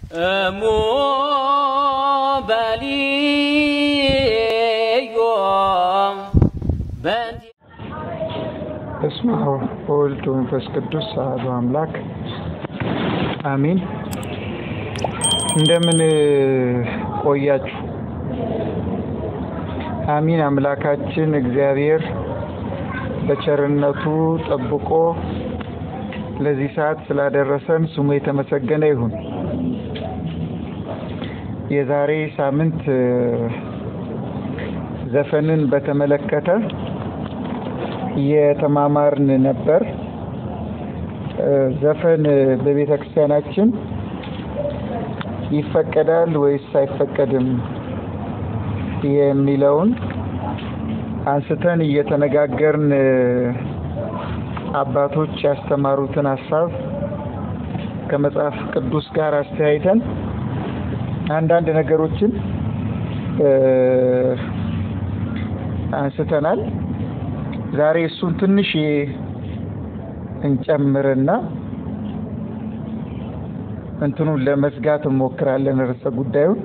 እሙ በልዮ በንቲ በስመ አብ ወወልድ ወመንፈስ ቅዱስ አሐዱ አምላክ አሜን። እንደምን ቆያችሁ? አሚን። አምላካችን እግዚአብሔር በቸርነቱ ጠብቆ ለዚህ ሰዓት ስላደረሰን ስሙ የተመሰገነ ይሁን። የዛሬ ሳምንት ዘፈንን በተመለከተ እየተማማርን ነበር። ዘፈን በቤተ ክርስቲያናችን ይፈቀዳል ወይስ አይፈቀድም የሚለውን አንስተን እየተነጋገርን አባቶች ያስተማሩትን ሀሳብ ከመጽሐፍ ቅዱስ ጋር አስተያይተን አንዳንድ ነገሮችን አንስተናል። ዛሬ እሱን ትንሽ እንጨምርና እንትኑን ለመዝጋት እንሞክራለን። ርዕሰ ጉዳዩን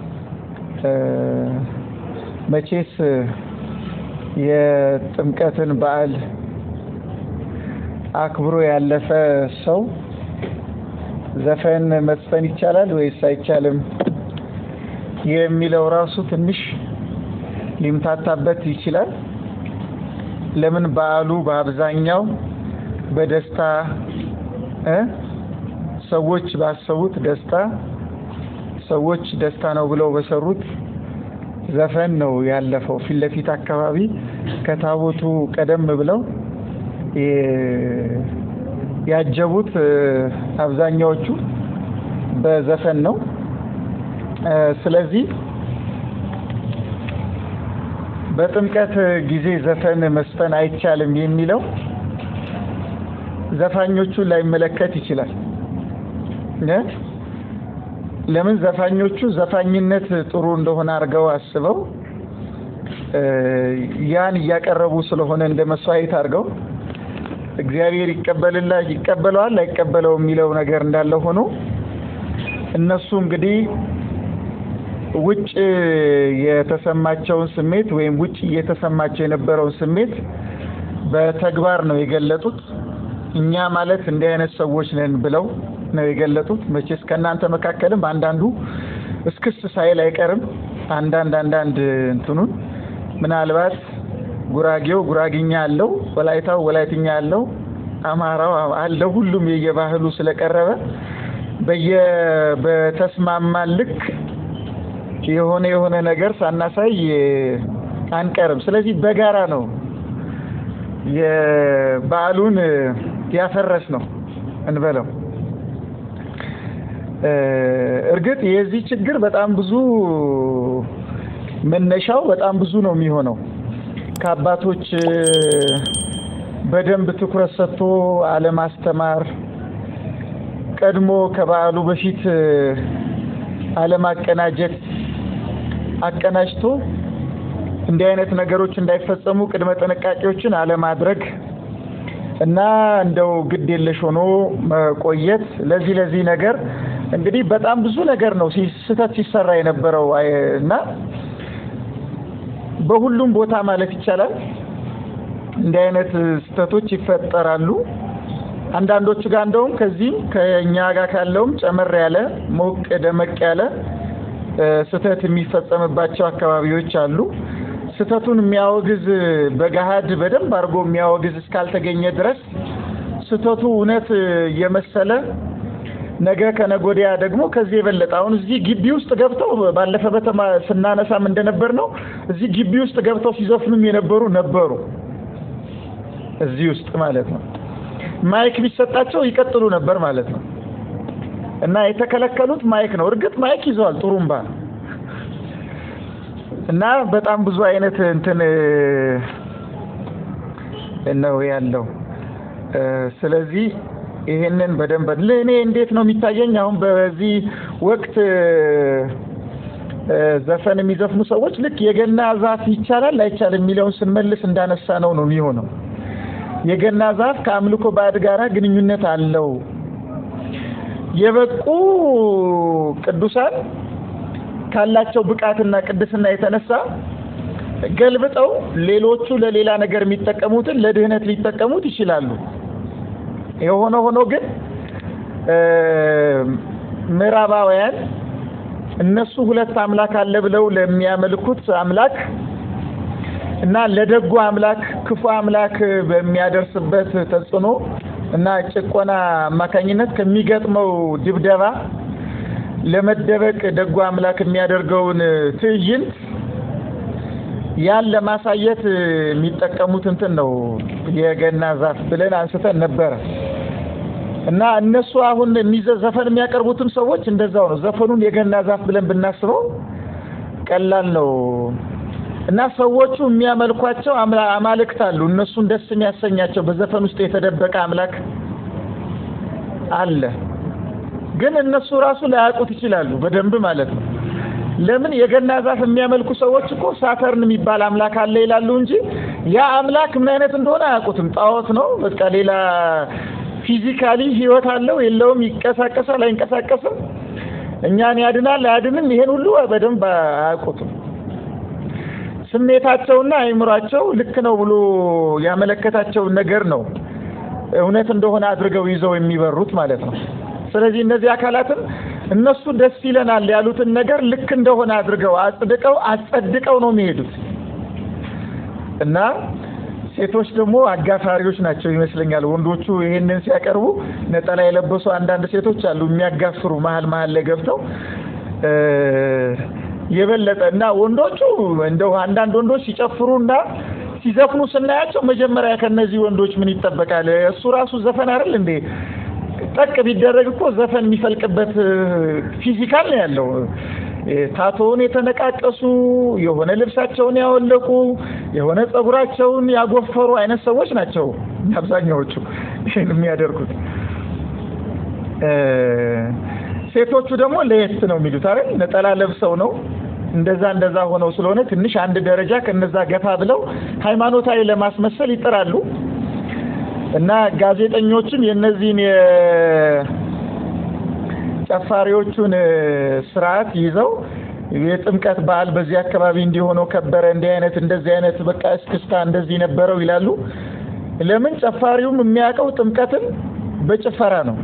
መቼስ የጥምቀትን በዓል አክብሮ ያለፈ ሰው ዘፈን መስፈን ይቻላል ወይስ አይቻልም የሚለው ራሱ ትንሽ ሊምታታበት ይችላል። ለምን በዓሉ በአብዛኛው በደስታ እ ሰዎች ባሰቡት ደስታ ሰዎች ደስታ ነው ብለው በሰሩት ዘፈን ነው ያለፈው። ፊት ለፊት አካባቢ ከታቦቱ ቀደም ብለው ያጀቡት አብዛኛዎቹ በዘፈን ነው። ስለዚህ በጥምቀት ጊዜ ዘፈን መስፈን አይቻልም የሚለው ዘፋኞቹን ላይመለከት ይችላል። ለምን ዘፋኞቹ ዘፋኝነት ጥሩ እንደሆነ አድርገው አስበው ያን እያቀረቡ ስለሆነ እንደ መስዋዕት አድርገው እግዚአብሔር ይቀበልላ ይቀበለዋል አይቀበለው የሚለው ነገር እንዳለ ሆኖ እነሱ እንግዲህ ውጭ የተሰማቸውን ስሜት ወይም ውጭ እየተሰማቸው የነበረውን ስሜት በተግባር ነው የገለጡት። እኛ ማለት እንዲህ አይነት ሰዎች ነን ብለው ነው የገለጡት። መቼስ ከእናንተ መካከልም አንዳንዱ እስክስ ሳይል አይቀርም። አንዳንድ አንዳንድ እንትኑን ምናልባት ጉራጌው ጉራግኛ አለው፣ ወላይታው ወላይትኛ አለው፣ አማራው አለው። ሁሉም የየባህሉ ስለቀረበ በየ በተስማማን ልክ የሆነ የሆነ ነገር ሳናሳይ አንቀርም። ስለዚህ በጋራ ነው የበዓሉን ያፈረስ ነው እንበለው። እርግጥ የዚህ ችግር በጣም ብዙ መነሻው በጣም ብዙ ነው የሚሆነው ከአባቶች በደንብ ትኩረት ሰጥቶ አለማስተማር፣ ቀድሞ ከበዓሉ በፊት አለማቀናጀት፣ አቀናጅቶ እንዲህ አይነት ነገሮች እንዳይፈጸሙ ቅድመ ጥንቃቄዎችን አለማድረግ እና እንደው ግድ የለሽ ሆኖ መቆየት ለዚህ ለዚህ ነገር እንግዲህ በጣም ብዙ ነገር ነው ስህተት ሲሰራ የነበረው እና በሁሉም ቦታ ማለት ይቻላል እንዲህ አይነት ስህተቶች ይፈጠራሉ። አንዳንዶቹ ጋር እንደውም ከዚህም ከኛ ጋር ካለውም ጨመር ያለ ሞቅ ደመቅ ያለ ስህተት የሚፈጸምባቸው አካባቢዎች አሉ። ስህተቱን የሚያወግዝ በገሃድ በደንብ አድርጎ የሚያወግዝ እስካልተገኘ ድረስ ስህተቱ እውነት የመሰለ ነገ ከነጎዲያ ደግሞ ከዚህ የበለጠ አሁን እዚህ ግቢ ውስጥ ገብተው ባለፈ በተማ ስናነሳም እንደነበር ነው። እዚህ ግቢ ውስጥ ገብተው ሲዘፍኑም የነበሩ ነበሩ። እዚህ ውስጥ ማለት ነው። ማይክ ቢሰጣቸው ይቀጥሉ ነበር ማለት ነው። እና የተከለከሉት ማይክ ነው። እርግጥ ማይክ ይዘዋል፣ ጥሩምባ እና በጣም ብዙ አይነት እንትን ነው ያለው። ስለዚህ ይሄንን በደንብ ለእኔ እንዴት ነው የሚታየኝ? አሁን በዚህ ወቅት ዘፈን የሚዘፍኑ ሰዎች ልክ የገና ዛፍ ይቻላል አይቻልም የሚለውን ስንመልስ እንዳነሳ ነው ነው የሚሆነው። የገና ዛፍ ከአምልኮ ባዕድ ጋር ግንኙነት አለው። የበቁ ቅዱሳን ካላቸው ብቃትና ቅድስና የተነሳ ገልብጠው ሌሎቹ ለሌላ ነገር የሚጠቀሙትን ለድህነት ሊጠቀሙት ይችላሉ። የሆነ ሆኖ ግን ምዕራባውያን እነሱ ሁለት አምላክ አለ ብለው ለሚያመልኩት አምላክ እና ለደጉ አምላክ ክፉ አምላክ በሚያደርስበት ተጽዕኖ እና ጭቆና አማካኝነት ከሚገጥመው ድብደባ ለመደበቅ ደጉ አምላክ የሚያደርገውን ትዕይንት ያን ለማሳየት የሚጠቀሙት እንትን ነው የገና ዛፍ ብለን አንስተን ነበረ እና እነሱ አሁን ዘፈን የሚያቀርቡትም ሰዎች እንደዛው ነው። ዘፈኑን የገና ዛፍ ብለን ብናስበው ቀላል ነው እና ሰዎቹ የሚያመልኳቸው አማልክት አሉ። እነሱን ደስ የሚያሰኛቸው በዘፈን ውስጥ የተደበቀ አምላክ አለ። ግን እነሱ ራሱ ላያውቁት ይችላሉ በደንብ ማለት ነው። ለምን የገና ዛፍ የሚያመልኩ ሰዎች እኮ ሳተርን የሚባል አምላክ አለ ይላሉ እንጂ ያ አምላክ ምን አይነት እንደሆነ አያውቁትም። ጣዖት ነው በቃ ሌላ ፊዚካሊ ህይወት አለው የለውም፣ ይንቀሳቀሳል አይንቀሳቀስም፣ እኛን ያድናል አያድንም፣ ይሄን ሁሉ በደንብ አያውቁትም። ስሜታቸውና አይምሯቸው ልክ ነው ብሎ ያመለከታቸውን ነገር ነው እውነት እንደሆነ አድርገው ይዘው የሚበሩት ማለት ነው። ስለዚህ እነዚህ አካላትም እነሱ ደስ ይለናል ያሉትን ነገር ልክ እንደሆነ አድርገው አጽድቀው አጸድቀው ነው የሚሄዱት እና ሴቶች ደግሞ አጋፋሪዎች ናቸው ይመስለኛል። ወንዶቹ ይሄንን ሲያቀርቡ ነጠላ የለበሱ አንዳንድ ሴቶች አሉ የሚያጋፍሩ መሀል መሀል ላይ ገብተው የበለጠ እና ወንዶቹ እንደው አንዳንድ ወንዶች ሲጨፍሩና ሲዘፍኑ ስናያቸው መጀመሪያ ከነዚህ ወንዶች ምን ይጠበቃል? እሱ ራሱ ዘፈን አይደል እንዴ? ጠቅ ቢደረግ እኮ ዘፈን የሚፈልቅበት ፊዚካል ነው ያለው። ታቶውን የተነቃቀሱ የሆነ ልብሳቸውን ያወለቁ የሆነ ጸጉራቸውን ያጎፈሩ አይነት ሰዎች ናቸው አብዛኛዎቹ ይህን የሚያደርጉት። ሴቶቹ ደግሞ ለየት ነው የሚሉት አይደል? ነጠላ ለብሰው ነው እንደዛ እንደዛ ሆነው ስለሆነ ትንሽ አንድ ደረጃ ከነዛ ገፋ ብለው ሃይማኖታዊ ለማስመሰል ይጥራሉ። እና ጋዜጠኞችም የነዚህን የጨፋሪዎቹን ስርዓት ይዘው የጥምቀት በዓል በዚህ አካባቢ እንዲሆነው ከበረ፣ እንዲህ አይነት እንደዚህ አይነት በቃ እስክስታ እንደዚህ ነበረው ይላሉ። ለምን ጨፋሪውም የሚያውቀው ጥምቀትን በጭፈራ ነው።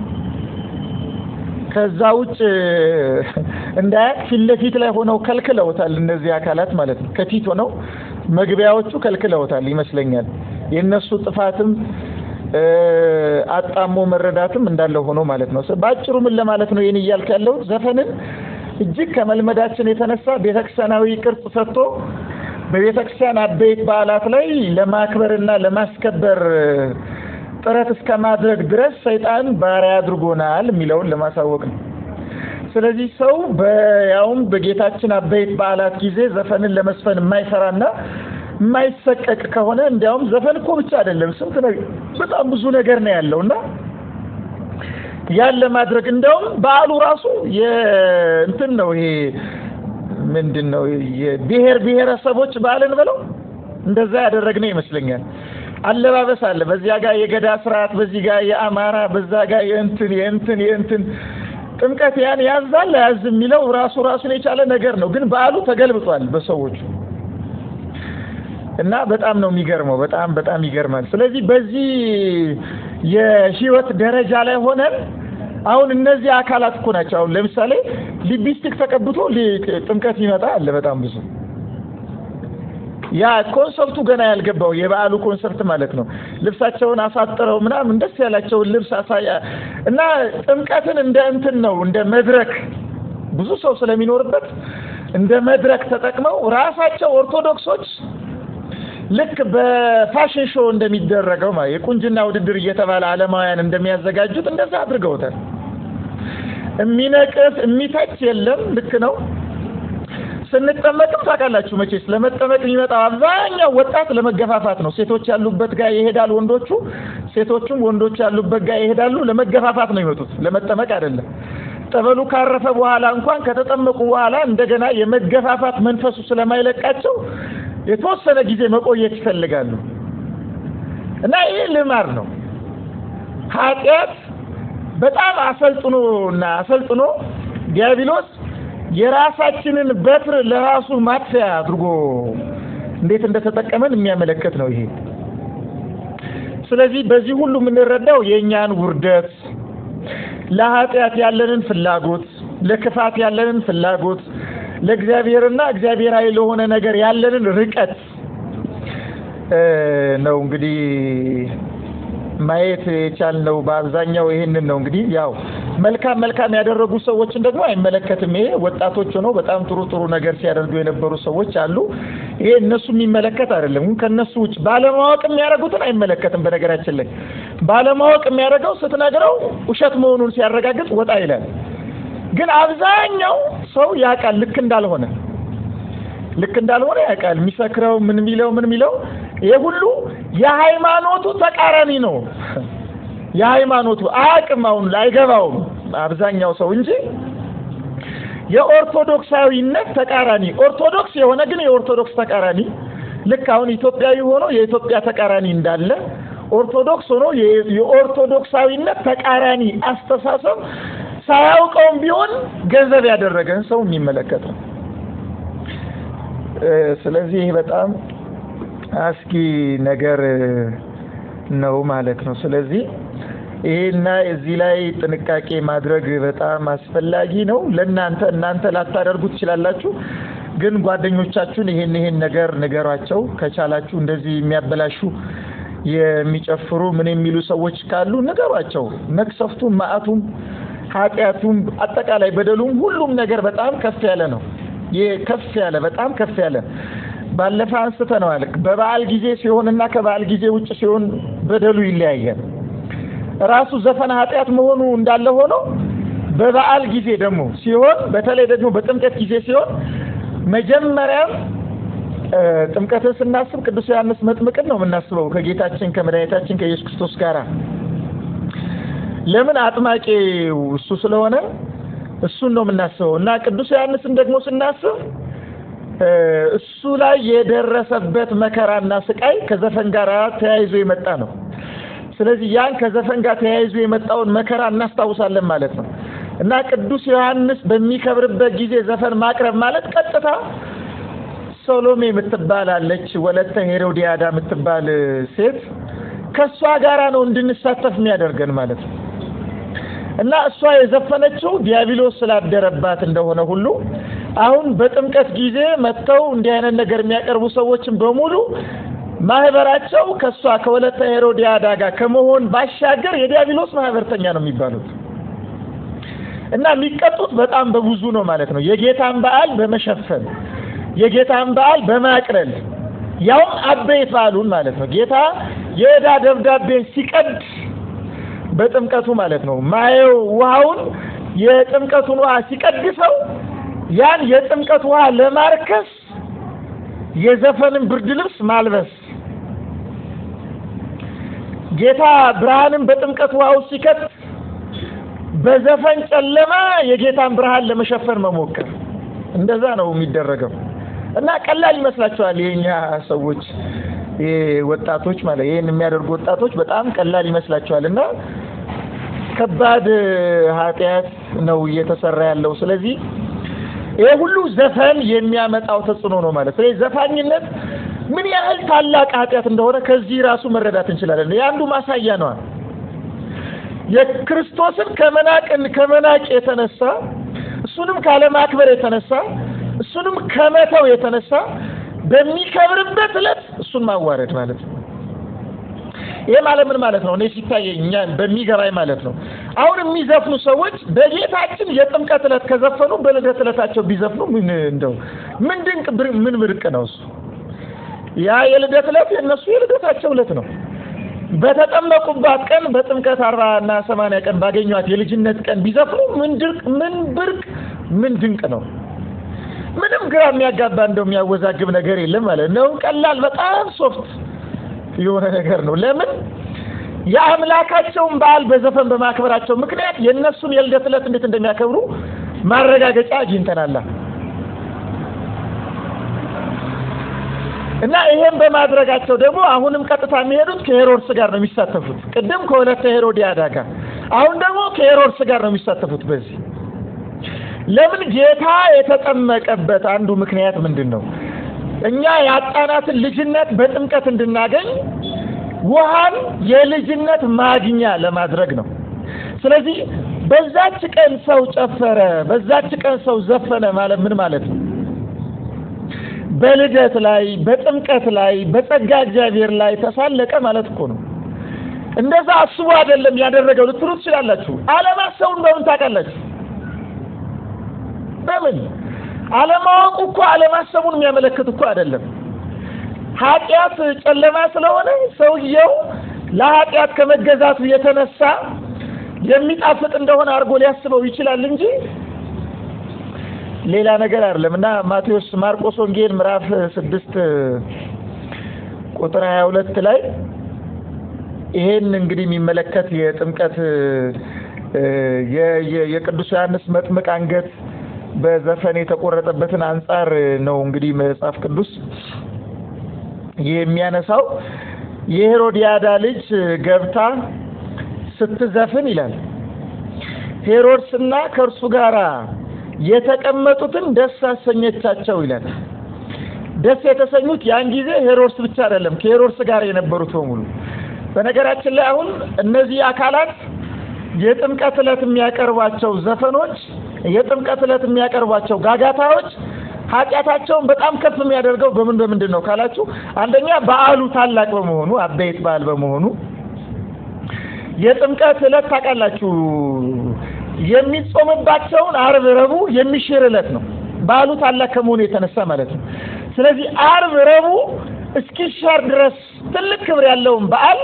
ከዛ ውጭ እንዳያቅ ፊት ለፊት ላይ ሆነው ከልክለውታል። እነዚህ አካላት ማለት ነው። ከፊት ሆነው መግቢያዎቹ ከልክለውታል ይመስለኛል። የእነሱ ጥፋትም አጣሞ መረዳትም እንዳለ ሆኖ ማለት ነው። በአጭሩ ምን ለማለት ነው ይህን እያልክ ያለሁት ዘፈንን እጅግ ከመልመዳችን የተነሳ ቤተክርስቲያናዊ ቅርጽ ሰጥቶ በቤተክርስቲያን አበይት በዓላት ላይ ለማክበርና ለማስከበር ጥረት እስከ ማድረግ ድረስ ሰይጣን ባሪያ አድርጎናል የሚለውን ለማሳወቅ ነው። ስለዚህ ሰው በያውም በጌታችን አበይት በዓላት ጊዜ ዘፈንን ለመስፈን የማይሰራና የማይሰቀቅ ከሆነ እንዲያውም ዘፈን እኮ ብቻ አይደለም፣ ስንት ነገር በጣም ብዙ ነገር ነው ያለው እና ያን ለማድረግ እንዲያውም በዓሉ ራሱ የእንትን ነው ይሄ ምንድን ነው የብሔር ብሔረሰቦች በዓልን ብለው እንደዛ ያደረግነው ይመስለኛል። አለባበስ አለ። በዚያ ጋር የገዳ ስርዓት፣ በዚህ ጋር የአማራ፣ በዛ ጋር የእንትን የእንትን የእንትን ጥምቀት ያን ያዛል ያዝ የሚለው ራሱ ራሱን የቻለ ነገር ነው። ግን በዓሉ ተገልብጧል በሰዎቹ እና በጣም ነው የሚገርመው። በጣም በጣም ይገርማል። ስለዚህ በዚህ የህይወት ደረጃ ላይ ሆነን አሁን እነዚህ አካላት እኮ ናቸው። አሁን ለምሳሌ ሊፕስቲክ ተቀብቶ ጥምቀት ይመጣ አለ በጣም ብዙ ያ ኮንሰርቱ ገና ያልገባው የበዓሉ ኮንሰርት ማለት ነው። ልብሳቸውን አሳጥረው ምናምን ደስ ያላቸውን ልብስ አሳያ እና ጥምቀትን እንደ እንትን ነው እንደ መድረክ ብዙ ሰው ስለሚኖርበት እንደ መድረክ ተጠቅመው ራሳቸው ኦርቶዶክሶች ልክ በፋሽን ሾው እንደሚደረገው ማለት የቁንጅና ውድድር እየተባለ ዓለማውያን እንደሚያዘጋጁት እንደዛ አድርገውታል። የሚነቅፍ የሚተች የለም። ልክ ነው። ስንጠመቅም ታውቃላችሁ መቼስ ለመጠመቅ የሚመጣው አብዛኛው ወጣት ለመገፋፋት ነው። ሴቶች ያሉበት ጋር ይሄዳል ወንዶቹ፣ ሴቶቹም ወንዶች ያሉበት ጋር ይሄዳሉ። ለመገፋፋት ነው ይመጡት፣ ለመጠመቅ አይደለም። ጠበሉ ካረፈ በኋላ እንኳን ከተጠመቁ በኋላ እንደገና የመገፋፋት መንፈሱ ስለማይለቃቸው የተወሰነ ጊዜ መቆየት ይፈልጋሉ እና ይህ ልማድ ነው። ኃጢአት በጣም አሰልጥኖ እና አሰልጥኖ ዲያብሎስ የራሳችንን በትር ለራሱ ማጥፊያ አድርጎ እንዴት እንደተጠቀመን የሚያመለክት ነው ይሄ። ስለዚህ በዚህ ሁሉ የምንረዳው የእኛን ውርደት፣ ለኃጢአት ያለንን ፍላጎት፣ ለክፋት ያለንን ፍላጎት፣ ለእግዚአብሔርና እግዚአብሔራዊ ለሆነ ነገር ያለንን ርቀት ነው እንግዲህ ማየት የቻልነው በአብዛኛው ይሄንን ነው። እንግዲህ ያው መልካም መልካም ያደረጉ ሰዎችን ደግሞ አይመለከትም። ይሄ ወጣቶች ሆነው በጣም ጥሩ ጥሩ ነገር ሲያደርጉ የነበሩ ሰዎች አሉ። ይሄ እነሱ የሚመለከት አይደለም። ከነሱ ውጭ ባለማወቅ የሚያደርጉትን አይመለከትም። በነገራችን ላይ ባለማወቅ የሚያደርገው ስትነግረው ውሸት መሆኑን ሲያረጋግጥ ወጣ ይላል። ግን አብዛኛው ሰው ያውቃል ልክ እንዳልሆነ ልክ እንዳልሆነ ያውቃል። የሚሰክረው ምን የሚለው ምን የሚለው ይሄ ሁሉ የሃይማኖቱ ተቃራኒ ነው። የሃይማኖቱ አያውቅም፣ አሁን አይገባውም አብዛኛው ሰው እንጂ የኦርቶዶክሳዊነት ተቃራኒ ኦርቶዶክስ የሆነ ግን የኦርቶዶክስ ተቃራኒ ልክ አሁን ኢትዮጵያዊ ሆኖ የኢትዮጵያ ተቃራኒ እንዳለ ኦርቶዶክስ ሆኖ የኦርቶዶክሳዊነት ተቃራኒ አስተሳሰብ ሳያውቀውም ቢሆን ገንዘብ ያደረገን ሰው የሚመለከት ነው። ስለዚህ ይህ በጣም አስጊ ነገር ነው ማለት ነው። ስለዚህ ይሄና እዚህ ላይ ጥንቃቄ ማድረግ በጣም አስፈላጊ ነው። ለእናንተ እናንተ ላታደርጉ ትችላላችሁ፣ ግን ጓደኞቻችሁን ይሄን ይሄን ነገር ንገሯቸው። ከቻላችሁ እንደዚህ የሚያበላሹ የሚጨፍሩ ምን የሚሉ ሰዎች ካሉ ንገሯቸው። መቅሰፍቱም፣ መዓቱም፣ ኃጢአቱም፣ አጠቃላይ በደሉም ሁሉም ነገር በጣም ከፍ ያለ ነው። ይሄ ከፍ ያለ በጣም ከፍ ያለ ባለፈ አንስተነዋል። በበዓል ጊዜ ሲሆንና ከበዓል ጊዜ ውጭ ሲሆን በደሉ ይለያያል። ራሱ ዘፈን ኃጢአት መሆኑ እንዳለ ሆኖ በበዓል ጊዜ ደግሞ ሲሆን በተለይ ደግሞ በጥምቀት ጊዜ ሲሆን መጀመሪያም ጥምቀትን ስናስብ ቅዱስ ዮሐንስ መጥምቅን ነው የምናስበው ከጌታችን ከመድኃኒታችን ከኢየሱስ ክርስቶስ ጋር። ለምን አጥማቂው እሱ ስለሆነ እሱን ነው የምናስበው እና ቅዱስ ዮሐንስን ደግሞ ስናስብ እሱ ላይ የደረሰበት መከራና ስቃይ ከዘፈን ጋር ተያይዞ የመጣ ነው። ስለዚህ ያን ከዘፈን ጋር ተያይዞ የመጣውን መከራ እናስታውሳለን ማለት ነው እና ቅዱስ ዮሐንስ በሚከብርበት ጊዜ ዘፈን ማቅረብ ማለት ቀጥታ ሶሎሜ የምትባል አለች፣ ወለተ ሄሮዲያዳ የምትባል ሴት ከእሷ ጋራ ነው እንድንሳተፍ የሚያደርገን ማለት ነው እና እሷ የዘፈነችው ዲያብሎስ ስላደረባት እንደሆነ ሁሉ አሁን በጥምቀት ጊዜ መጥተው እንዲህ አይነት ነገር የሚያቀርቡ ሰዎችን በሙሉ ማህበራቸው ከእሷ ከወለተ ሄሮዲያዳ ጋር ከመሆን ባሻገር የዲያብሎስ ማህበርተኛ ነው የሚባሉት እና የሚቀጡት በጣም በብዙ ነው ማለት ነው። የጌታን በዓል በመሸፈን የጌታን በዓል በማቅለል ያውም አበይት በዓሉን ማለት ነው። ጌታ የዕዳ ደብዳቤን ሲቀድ በጥምቀቱ ማለት ነው ማየው ውሃውን የጥምቀቱን ውሃ ሲቀድሰው ያን የጥምቀት ውሃ ለማርከስ የዘፈንን ብርድ ልብስ ማልበስ ጌታ ብርሃንን በጥምቀት ውሃ ውስጥ ሲከት በዘፈን ጨለማ የጌታን ብርሃን ለመሸፈን መሞከር እንደዛ ነው የሚደረገው እና ቀላል ይመስላችኋል የኛ ሰዎች ወጣቶች ማለት ይሄን የሚያደርጉ ወጣቶች በጣም ቀላል ይመስላችኋል እና ከባድ ኃጢአት ነው እየተሰራ ያለው ስለዚህ ይሄ ሁሉ ዘፈን የሚያመጣው ተጽዕኖ ነው ማለት ስለዚህ ዘፋኝነት ምን ያህል ታላቅ ኃጢአት እንደሆነ ከዚህ ራሱ መረዳት እንችላለን የአንዱ ማሳያ ነዋ የክርስቶስን ከመናቅን ከመናቅ የተነሳ እሱንም ካለማክበር የተነሳ እሱንም ከመተው የተነሳ በሚከብርበት ዕለት እሱን ማዋረድ ማለት ነው። ይሄ ማለት ምን ማለት ነው? እኔ ሲታየኝ እኛ በሚገባኝ ማለት ነው። አሁን የሚዘፍኑ ሰዎች በጌታችን የጥምቀት ዕለት ከዘፈኑ በልደት ዕለታቸው ቢዘፍኑ ምን እንደው ምን ድንቅ ምን ምርቅ ነው እሱ። ያ የልደት ዕለት የእነሱ የልደታቸው ዕለት ነው። በተጠመቁባት ቀን በጥምቀት አርባ እና ሰማንያ ቀን ባገኟት የልጅነት ቀን ቢዘፍኑ ምን ድንቅ ምን ብርቅ ምን ድንቅ ነው። ምንም ግራ የሚያጋባ እንደው የሚያወዛግብ ነገር የለም ማለት ነው። ቀላል በጣም ሶፍት የሆነ ነገር ነው። ለምን የአምላካቸውን በዓል በዘፈን በማክበራቸው ምክንያት የእነሱን የልደት ዕለት እንዴት እንደሚያከብሩ ማረጋገጫ አግኝተናል። እና ይሄን በማድረጋቸው ደግሞ አሁንም ቀጥታ የሚሄዱት ከሄሮድስ ጋር ነው የሚሳተፉት። ቅድም ከወለተ ሄሮዲያዳ ጋር አሁን ደግሞ ከሄሮድስ ጋር ነው የሚሳተፉት በዚህ ለምን ጌታ የተጠመቀበት አንዱ ምክንያት ምንድን ነው? እኛ ያጣናትን ልጅነት በጥምቀት እንድናገኝ ውሃን የልጅነት ማግኛ ለማድረግ ነው። ስለዚህ በዛች ቀን ሰው ጨፈረ፣ በዛች ቀን ሰው ዘፈነ ማለት ምን ማለት ነው? በልደት ላይ፣ በጥምቀት ላይ፣ በጸጋ እግዚአብሔር ላይ ተሳለቀ ማለት እኮ ነው። እንደዛ አስቡ አይደለም ያደረገው ልትሉ ትችላላችሁ። አለማሰቡን በምን ታውቃላችሁ? በምን አለማወቁ እኮ አለማሰቡን የሚያመለክት እኮ አይደለም። ኃጢአት ጨለማ ስለሆነ ሰውየው ለኃጢአት ከመገዛቱ የተነሳ የሚጣፍጥ እንደሆነ አድርጎ ሊያስበው ይችላል እንጂ ሌላ ነገር አይደለም። እና ማቴዎስ ማርቆስ ወንጌል ምዕራፍ ስድስት ቁጥር ሀያ ሁለት ላይ ይሄን እንግዲህ የሚመለከት የጥምቀት የቅዱስ ዮሐንስ መጥምቅ አንገት በዘፈን የተቆረጠበትን አንጻር ነው እንግዲህ መጽሐፍ ቅዱስ የሚያነሳው። የሄሮዲያዳ ልጅ ገብታ ስትዘፍን ይላል ሄሮድስና ከእርሱ ጋር የተቀመጡትን ደስ አሰኘቻቸው ይላል። ደስ የተሰኙት ያን ጊዜ ሄሮድስ ብቻ አይደለም፣ ከሄሮድስ ጋር የነበሩት በሙሉ። በነገራችን ላይ አሁን እነዚህ አካላት የጥምቀት ዕለት የሚያቀርቧቸው ዘፈኖች የጥምቀት ዕለት የሚያቀርቧቸው ጋጋታዎች ኃጢአታቸውን በጣም ከፍ የሚያደርገው በምን በምንድን ነው ካላችሁ፣ አንደኛ በዓሉ ታላቅ በመሆኑ አበይት በዓል በመሆኑ የጥምቀት ዕለት ታውቃላችሁ የሚጾምባቸውን ዓርብ፣ ረቡዕ የሚሽር ዕለት ነው። በዓሉ ታላቅ ከመሆኑ የተነሳ ማለት ነው። ስለዚህ ዓርብ፣ ረቡዕ እስኪሻር ድረስ ትልቅ ክብር ያለውን በዓል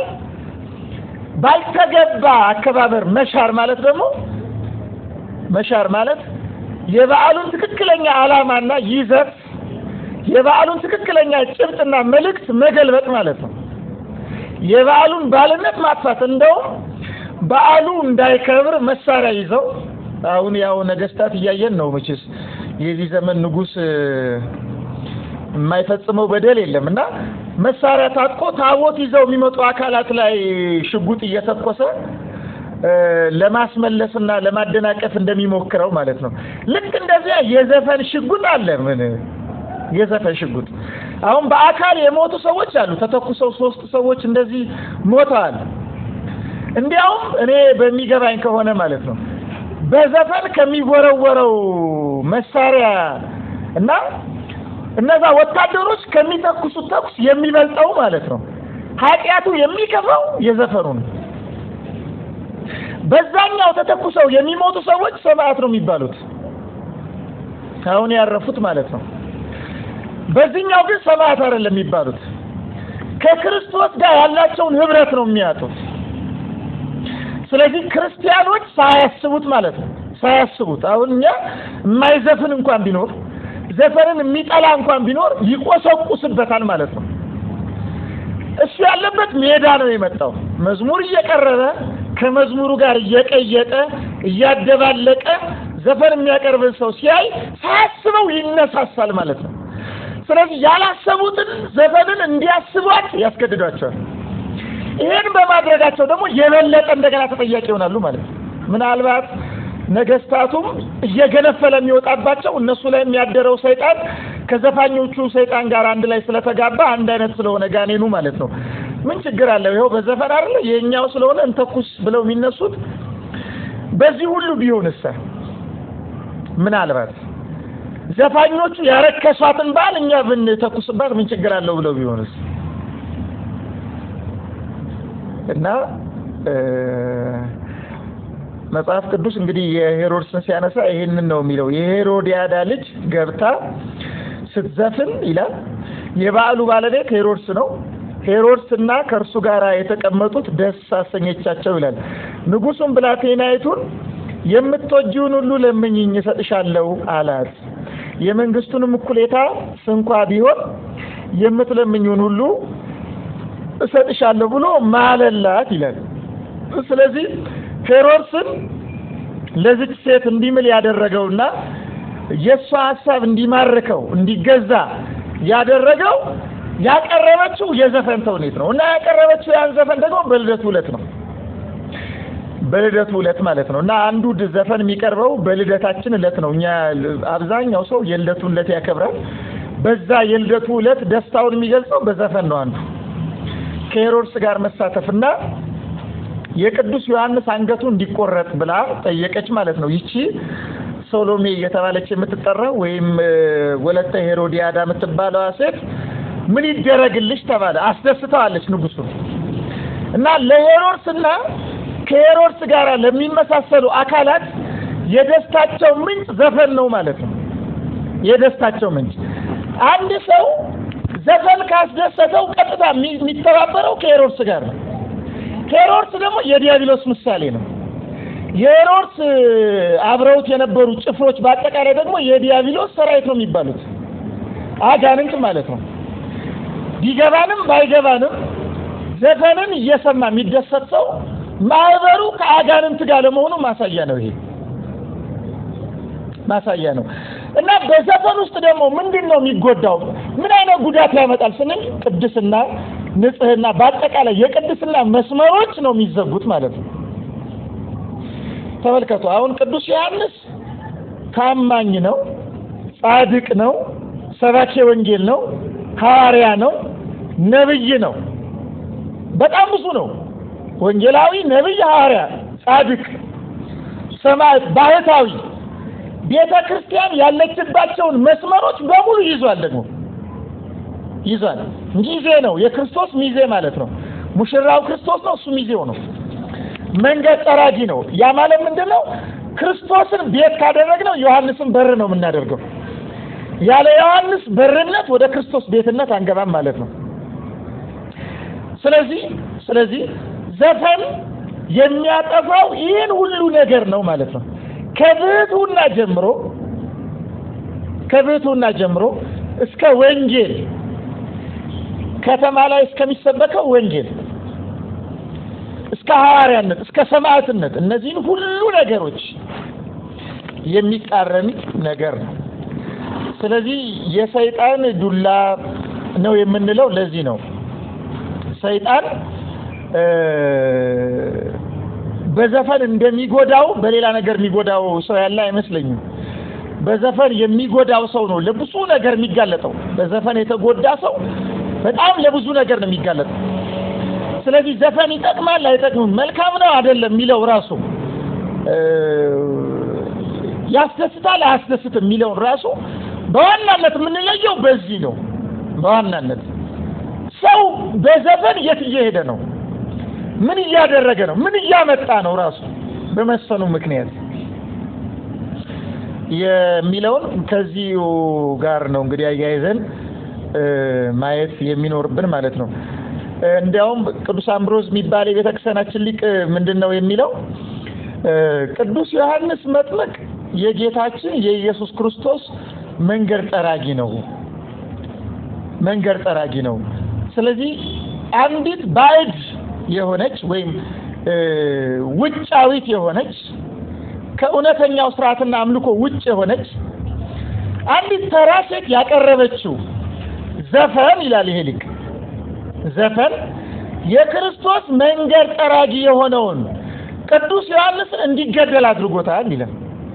ባልተገባ አከባበር መሻር ማለት ደግሞ መሻር ማለት የበዓሉን ትክክለኛ ዓላማና ይዘት የበዓሉን ትክክለኛ ጭብጥና መልእክት መገልበጥ ማለት ነው። የበዓሉን ባልነት ማጥፋት እንደውም በዓሉ እንዳይከብር መሳሪያ ይዘው አሁን ያው ነገስታት እያየን ነው መቼስ የዚህ ዘመን ንጉሥ የማይፈጽመው በደል የለም እና መሳሪያ ታጥቆ ታቦት ይዘው የሚመጡ አካላት ላይ ሽጉጥ እየተኮሰ ለማስመለስና ለማደናቀፍ እንደሚሞክረው ማለት ነው። ልክ እንደዚያ የዘፈን ሽጉጥ አለ። ምን የዘፈን ሽጉጥ አሁን በአካል የሞቱ ሰዎች አሉ። ተተኩሰው ሶስት ሰዎች እንደዚህ ሞተዋል። እንዲያውም እኔ በሚገባኝ ከሆነ ማለት ነው በዘፈን ከሚወረወረው መሳሪያ እና እነዛ ወታደሮች ከሚተኩሱት ተኩስ የሚበልጠው ማለት ነው ኃጢአቱ የሚከፋው የዘፈኑ ነው። በዛኛው ተተኩሰው የሚሞቱ ሰዎች ሰማዕት ነው የሚባሉት አሁን ያረፉት ማለት ነው። በዚህኛው ግን ሰማዕት አይደለም የሚባሉት ከክርስቶስ ጋር ያላቸውን ህብረት ነው የሚያጡት። ስለዚህ ክርስቲያኖች ሳያስቡት ማለት ነው ሳያስቡት አሁን እኛ የማይዘፍን እንኳን ቢኖር ዘፈንን የሚጠላ እንኳን ቢኖር ይቆሰቁስበታል ማለት ነው። እሱ ያለበት ሜዳ ነው የመጣው መዝሙር እየቀረበ ከመዝሙሩ ጋር እየቀየጠ እያደባለቀ ዘፈን የሚያቀርብን ሰው ሲያይ ሳያስበው ይነሳሳል ማለት ነው። ስለዚህ ያላሰቡትን ዘፈንን እንዲያስቧት ያስገድዷቸዋል። ይሄን በማድረጋቸው ደግሞ የበለጠ እንደገና ተጠያቂ ይሆናሉ ማለት ነው። ምናልባት ነገስታቱም እየገነፈለ የሚወጣባቸው እነሱ ላይ የሚያደረው ሰይጣን ከዘፋኞቹ ሰይጣን ጋር አንድ ላይ ስለተጋባ አንድ አይነት ስለሆነ ጋኔኑ ማለት ነው። ምን ችግር አለው? ይኸው በዘፈን አይደለ የኛው ስለሆነ እንተኩስ ብለው የሚነሱት። በዚህ ሁሉ ቢሆንስ ምናልባት ዘፋኞቹ ያረከሷትን በዓል እኛ ብንተኩስባት ምን ችግር አለው ብለው ቢሆንስ እና መጽሐፍ ቅዱስ እንግዲህ የሄሮድስን ሲያነሳ ይሄንን ነው የሚለው። የሄሮዲያዳ ልጅ ገብታ ስትዘፍን ይላል። የበዓሉ ባለቤት ሄሮድስ ነው። ሄሮድስና ከእርሱ ጋር የተቀመጡት ደስ አሰኘቻቸው ይላል። ንጉሡም ብላቴናይቱን የምትወጂውን ሁሉ ለምኝኝ እሰጥሻለሁ አላት። የመንግስቱንም እኩሌታ ስንኳ ቢሆን የምትለምኝውን ሁሉ እሰጥሻለሁ ብሎ ማለላት ይላል። ስለዚህ ሄሮድስን ለዚች ሴት እንዲምል ያደረገውና የእሷ ሀሳብ እንዲማርከው እንዲገዛ ያደረገው ያቀረበችው የዘፈን ተውኔት ነው እና ያቀረበችው ያን ዘፈን ደግሞ በልደቱ ዕለት ነው። በልደቱ ዕለት ማለት ነው እና አንዱ ድ- ዘፈን የሚቀርበው በልደታችን ዕለት ነው። እኛ አብዛኛው ሰው የልደቱን ዕለት ያከብራል። በዛ የልደቱ ዕለት ደስታውን የሚገልጸው በዘፈን ነው። አንዱ ከሄሮድስ ጋር መሳተፍና የቅዱስ ዮሐንስ አንገቱ እንዲቆረጥ ብላ ጠየቀች ማለት ነው። ይቺ ሶሎሜ እየተባለች የምትጠራው ወይም እ፣ ወለተ ሄሮዲያዳ የምትባለዋ ሴት ምን ይደረግልሽ ተባለ። አስደስተዋለች ንጉሱን እና ለሄሮድስና ከሄሮድስ ጋር ለሚመሳሰሉ አካላት የደስታቸው ምንጭ ዘፈን ነው ማለት ነው። የደስታቸው ምንጭ አንድ ሰው ዘፈን ካስደሰተው ቀጥታ የሚ- የሚተባበረው ከሄሮድስ ጋር ነው። ሄሮድስ ደግሞ የዲያብሎስ ምሳሌ ነው። የሄሮድስ አብረውት የነበሩ ጭፍሮች በአጠቃላይ ደግሞ የዲያብሎስ ሰራዊት ነው የሚባሉት አጋንንት ማለት ነው። ቢገባንም ባይገባንም ዘፈንን እየሰማ የሚደሰት ሰው ማህበሩ ከአጋንንት ጋር ለመሆኑ ማሳያ ነው። ይሄ ማሳያ ነው እና በዘፈን ውስጥ ደግሞ ምንድን ነው የሚጎዳው? ምን አይነት ጉዳት ያመጣል ስንል ቅድስና፣ ንጽህና፣ በአጠቃላይ የቅድስና መስመሮች ነው የሚዘጉት ማለት ነው። ተመልከቱ። አሁን ቅዱስ ዮሐንስ ታማኝ ነው፣ ጻድቅ ነው፣ ሰባኬ ወንጌል ነው፣ ሐዋርያ ነው፣ ነብይ ነው። በጣም ብዙ ነው። ወንጌላዊ፣ ነብይ፣ ሐዋርያ፣ ጻድቅ፣ ሰማዕት፣ ባህታዊ ቤተ ክርስቲያን ያለችባቸውን መስመሮች በሙሉ ይዟል። ደግሞ ይዟል። ሚዜ ነው፣ የክርስቶስ ሚዜ ማለት ነው። ሙሽራው ክርስቶስ ነው፣ እሱ ሚዜው ነው። መንገድ ጠራጊ ነው። ያ ማለት ምንድን ነው? ክርስቶስን ቤት ካደረግነው ዮሐንስን በር ነው የምናደርገው። ያለ ዮሐንስ በርነት ወደ ክርስቶስ ቤትነት አንገባም ማለት ነው። ስለዚህ ስለዚህ ዘፈን የሚያጠፋው ይህን ሁሉ ነገር ነው ማለት ነው። ከብሕትውና ጀምሮ ከብሕትውና ጀምሮ እስከ ወንጌል ከተማ ላይ እስከሚሰበከው ወንጌል እስከ ሐዋርያነት እስከ ሰማዕትነት እነዚህን ሁሉ ነገሮች የሚቃረን ነገር ነው። ስለዚህ የሰይጣን ዱላ ነው የምንለው ለዚህ ነው። ሰይጣን እ በዘፈን እንደሚጎዳው በሌላ ነገር የሚጎዳው ሰው ያለ አይመስለኝም። በዘፈን የሚጎዳው ሰው ነው ለብዙ ነገር የሚጋለጠው። በዘፈን የተጎዳ ሰው በጣም ለብዙ ነገር ነው የሚጋለጠው። ስለዚህ ዘፈን ይጠቅማል አይጠቅምም፣ መልካም ነው አይደለም የሚለው ራሱ እ ያስደስታል አያስደስትም የሚለውን ራሱ በዋናነት የምንለየው በዚህ ነው። በዋናነት ሰው በዘፈን የት እየሄደ ነው? ምን እያደረገ ነው? ምን እያመጣ ነው? ራሱ በመስፈኑ ምክንያት የሚለውን ከዚሁ ጋር ነው እንግዲህ አያይዘን እ ማየት የሚኖርብን ማለት ነው። እንዲያውም ቅዱስ አምብሮስ የሚባል የቤተ ክርስቲያናችን ሊቅ ምንድን ነው የሚለው እ ቅዱስ ዮሐንስ መጥምቅ የጌታችን የኢየሱስ ክርስቶስ መንገድ ጠራጊ ነው። መንገድ ጠራጊ ነው። ስለዚህ አንዲት ባዕድ የሆነች ወይም እ ውጫዊት የሆነች ከእውነተኛው ስርዓትና አምልኮ ውጭ የሆነች አንዲት ተራ ሴት ያቀረበችው ዘፈን ይላል ይሄ ሊቅ ዘፈን የክርስቶስ መንገድ ጠራጊ የሆነውን ቅዱስ ዮሐንስን እንዲገደል አድርጎታል ይላል።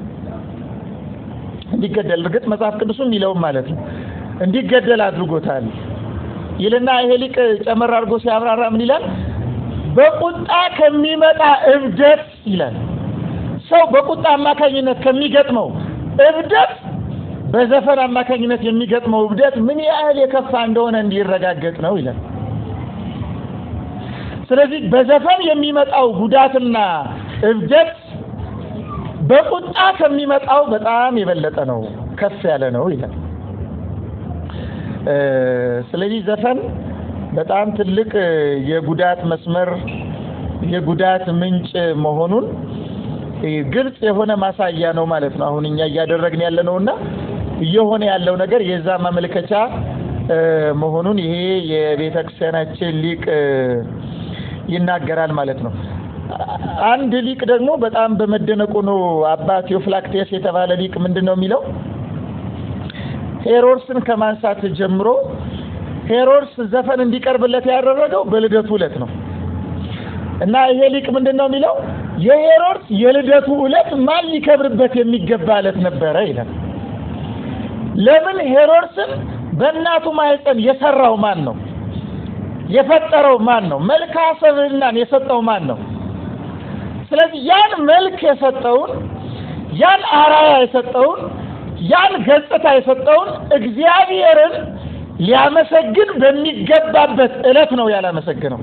እንዲገደል እርግጥ መጽሐፍ ቅዱስም ይለውም ማለት ነው እንዲገደል አድርጎታል ይልና ይሄ ሊቅ ጨመር አድርጎ ሲያብራራ ምን ይላል? በቁጣ ከሚመጣ እብደት ይላል። ሰው በቁጣ አማካኝነት ከሚገጥመው እብደት በዘፈን አማካኝነት የሚገጥመው እብደት ምን ያህል የከፋ እንደሆነ እንዲረጋገጥ ነው ይላል። ስለዚህ በዘፈን የሚመጣው ጉዳትና እብደት በቁጣ ከሚመጣው በጣም የበለጠ ነው፣ ከፍ ያለ ነው ይላል። ስለዚህ ዘፈን በጣም ትልቅ የጉዳት መስመር የጉዳት ምንጭ መሆኑን ግልጽ የሆነ ማሳያ ነው ማለት ነው። አሁን እኛ እያደረግን ያለ ነውና እየሆነ ያለው ነገር የዛ ማመልከቻ መሆኑን ይሄ የቤተ ክርስቲያናችን ሊቅ ይናገራል ማለት ነው። አንድ ሊቅ ደግሞ በጣም በመደነቁ ነው አባ ቴዎፍላክቴስ የተባለ ሊቅ ምንድን ነው የሚለው ሄሮድስን ከማንሳት ጀምሮ ሄሮድስ ዘፈን እንዲቀርብለት ያደረገው በልደቱ ዕለት ነው እና ይሄ ሊቅ ምንድን ነው የሚለው የሄሮድስ የልደቱ ዕለት ማን ሊከብርበት የሚገባ ዕለት ነበረ ይላል። ለምን ሄሮድስን በእናቱ ማህፀን የሰራው ማን ነው? የፈጠረው ማን ነው? መልክዓ ሰብዕናን የሰጠው ማን ነው? ስለዚህ ያን መልክ የሰጠውን ያን አራያ የሰጠውን ያን ገጽታ የሰጠውን እግዚአብሔርን ሊያመሰግን በሚገባበት ዕለት ነው ያላመሰግነው።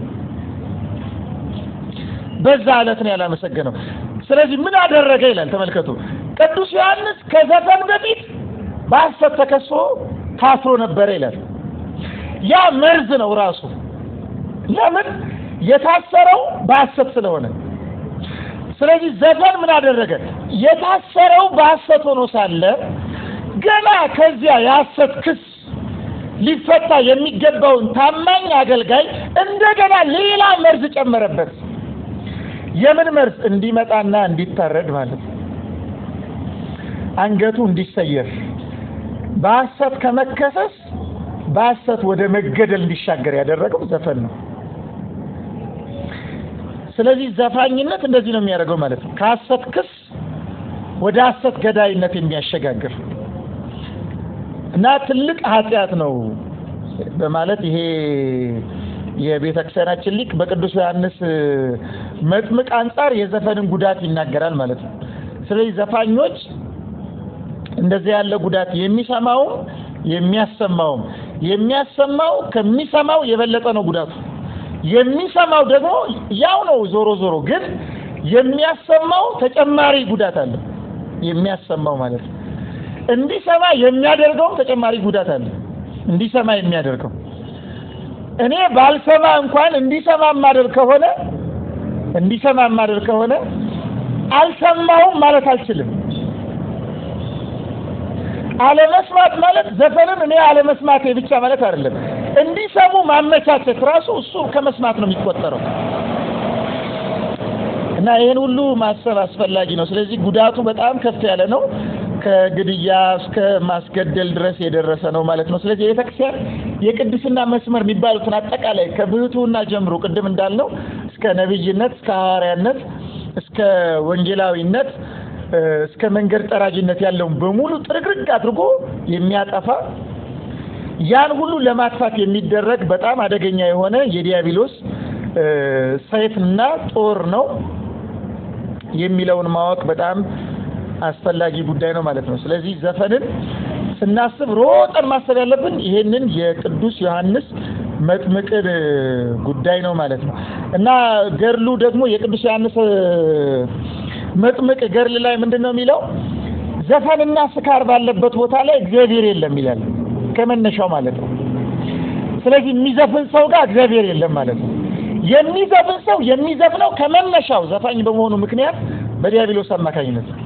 በዛ ዕለት ነው ያላመሰግነው። ስለዚህ ምን አደረገ ይላል። ተመልከቱ። ቅዱስ ዮሐንስ ከዘፈን በፊት በሐሰት ተከሶ ታስሮ ነበረ ይላል። ያ መርዝ ነው ራሱ። ለምን የታሰረው በሐሰት ስለሆነ። ስለዚህ ዘፈን ምን አደረገ? የታሰረው በሐሰት ሆኖ ሳለ ገና ከዚያ የሐሰት ክስ ሊፈታ የሚገባውን ታማኝ አገልጋይ እንደገና ሌላ መርዝ ጨመረበት። የምን መርዝ? እንዲመጣና እንዲታረድ ማለት ነው። አንገቱ እንዲሰየር በሐሰት ከመከሰስ በሐሰት ወደ መገደል እንዲሻገር ያደረገው ዘፈን ነው። ስለዚህ ዘፋኝነት እንደዚህ ነው የሚያደርገው ማለት ነው። ከሐሰት ክስ ወደ ሐሰት ገዳይነት የሚያሸጋግር እና ትልቅ ኃጢአት ነው በማለት ይሄ የቤተ ክርስቲያናችን ሊቅ በቅዱስ ዮሐንስ መጥምቅ አንጻር የዘፈንን ጉዳት ይናገራል ማለት ነው። ስለዚህ ዘፋኞች እንደዚህ ያለ ጉዳት የሚሰማውም የሚያሰማውም የሚያሰማው ከሚሰማው የበለጠ ነው ጉዳቱ። የሚሰማው ደግሞ ያው ነው ዞሮ ዞሮ ግን የሚያሰማው ተጨማሪ ጉዳት አለ። የሚያሰማው ማለት ነው። እንዲሰማ የሚያደርገውም ተጨማሪ ጉዳት አለ። እንዲሰማ የሚያደርገው እኔ ባልሰማ እንኳን እንዲሰማ ማደርግ ከሆነ እንዲሰማ ማደርግ ከሆነ አልሰማውም ማለት አልችልም። አለመስማት ማለት ዘፈንን እኔ አለመስማቴ ብቻ ማለት አይደለም። እንዲሰሙ ማመቻቸት ራሱ እሱ ከመስማት ነው የሚቆጠረው። እና ይህን ሁሉ ማሰብ አስፈላጊ ነው። ስለዚህ ጉዳቱ በጣም ከፍ ያለ ነው። ከግድያ እስከ ማስገደል ድረስ የደረሰ ነው ማለት ነው። ስለዚህ የቤተክርስቲያን የቅድስና መስመር የሚባሉትን አጠቃላይ ከብህትውና ጀምሮ ቅድም እንዳልነው እስከ ነቢይነት፣ እስከ ሐዋርያነት፣ እስከ ወንጌላዊነት እስከ መንገድ ጠራጅነት ያለውን በሙሉ ጥርግርግ አድርጎ የሚያጠፋ ያን ሁሉ ለማጥፋት የሚደረግ በጣም አደገኛ የሆነ የዲያብሎስ ሰይፍና ጦር ነው የሚለውን ማወቅ በጣም አስፈላጊ ጉዳይ ነው ማለት ነው። ስለዚህ ዘፈንን ስናስብ ሮጠን ማሰብ ያለብን ይሄንን የቅዱስ ዮሐንስ መጥምቅን ጉዳይ ነው ማለት ነው እና ገድሉ ደግሞ የቅዱስ ዮሐንስ መጥምቅ ገድል ላይ ምንድን ነው የሚለው? ዘፈንና ስካር ባለበት ቦታ ላይ እግዚአብሔር የለም ይላል ከመነሻው ማለት ነው። ስለዚህ የሚዘፍን ሰው ጋር እግዚአብሔር የለም ማለት ነው። የሚዘፍን ሰው የሚዘፍነው ከመነሻው ዘፋኝ በመሆኑ ምክንያት በዲያብሎስ አማካኝነት ነው።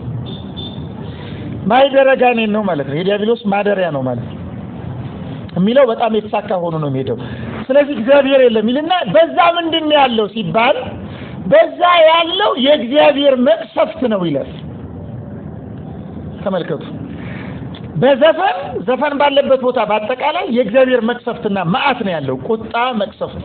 ማይደረ ጋኔን ነው ማለት ነው። የዲያብሎስ ማደሪያ ነው ማለት ነው የሚለው በጣም የተሳካ ሆኖ ነው የሚሄደው። ስለዚህ እግዚአብሔር የለም ይልና በዛ ምንድን ነው ያለው ሲባል በዛ ያለው የእግዚአብሔር መቅሰፍት ነው ይላል። ተመልከቱ። በዘፈን ዘፈን ባለበት ቦታ በአጠቃላይ የእግዚአብሔር መቅሰፍትና መዓት ነው ያለው፣ ቁጣ መቅሰፍት።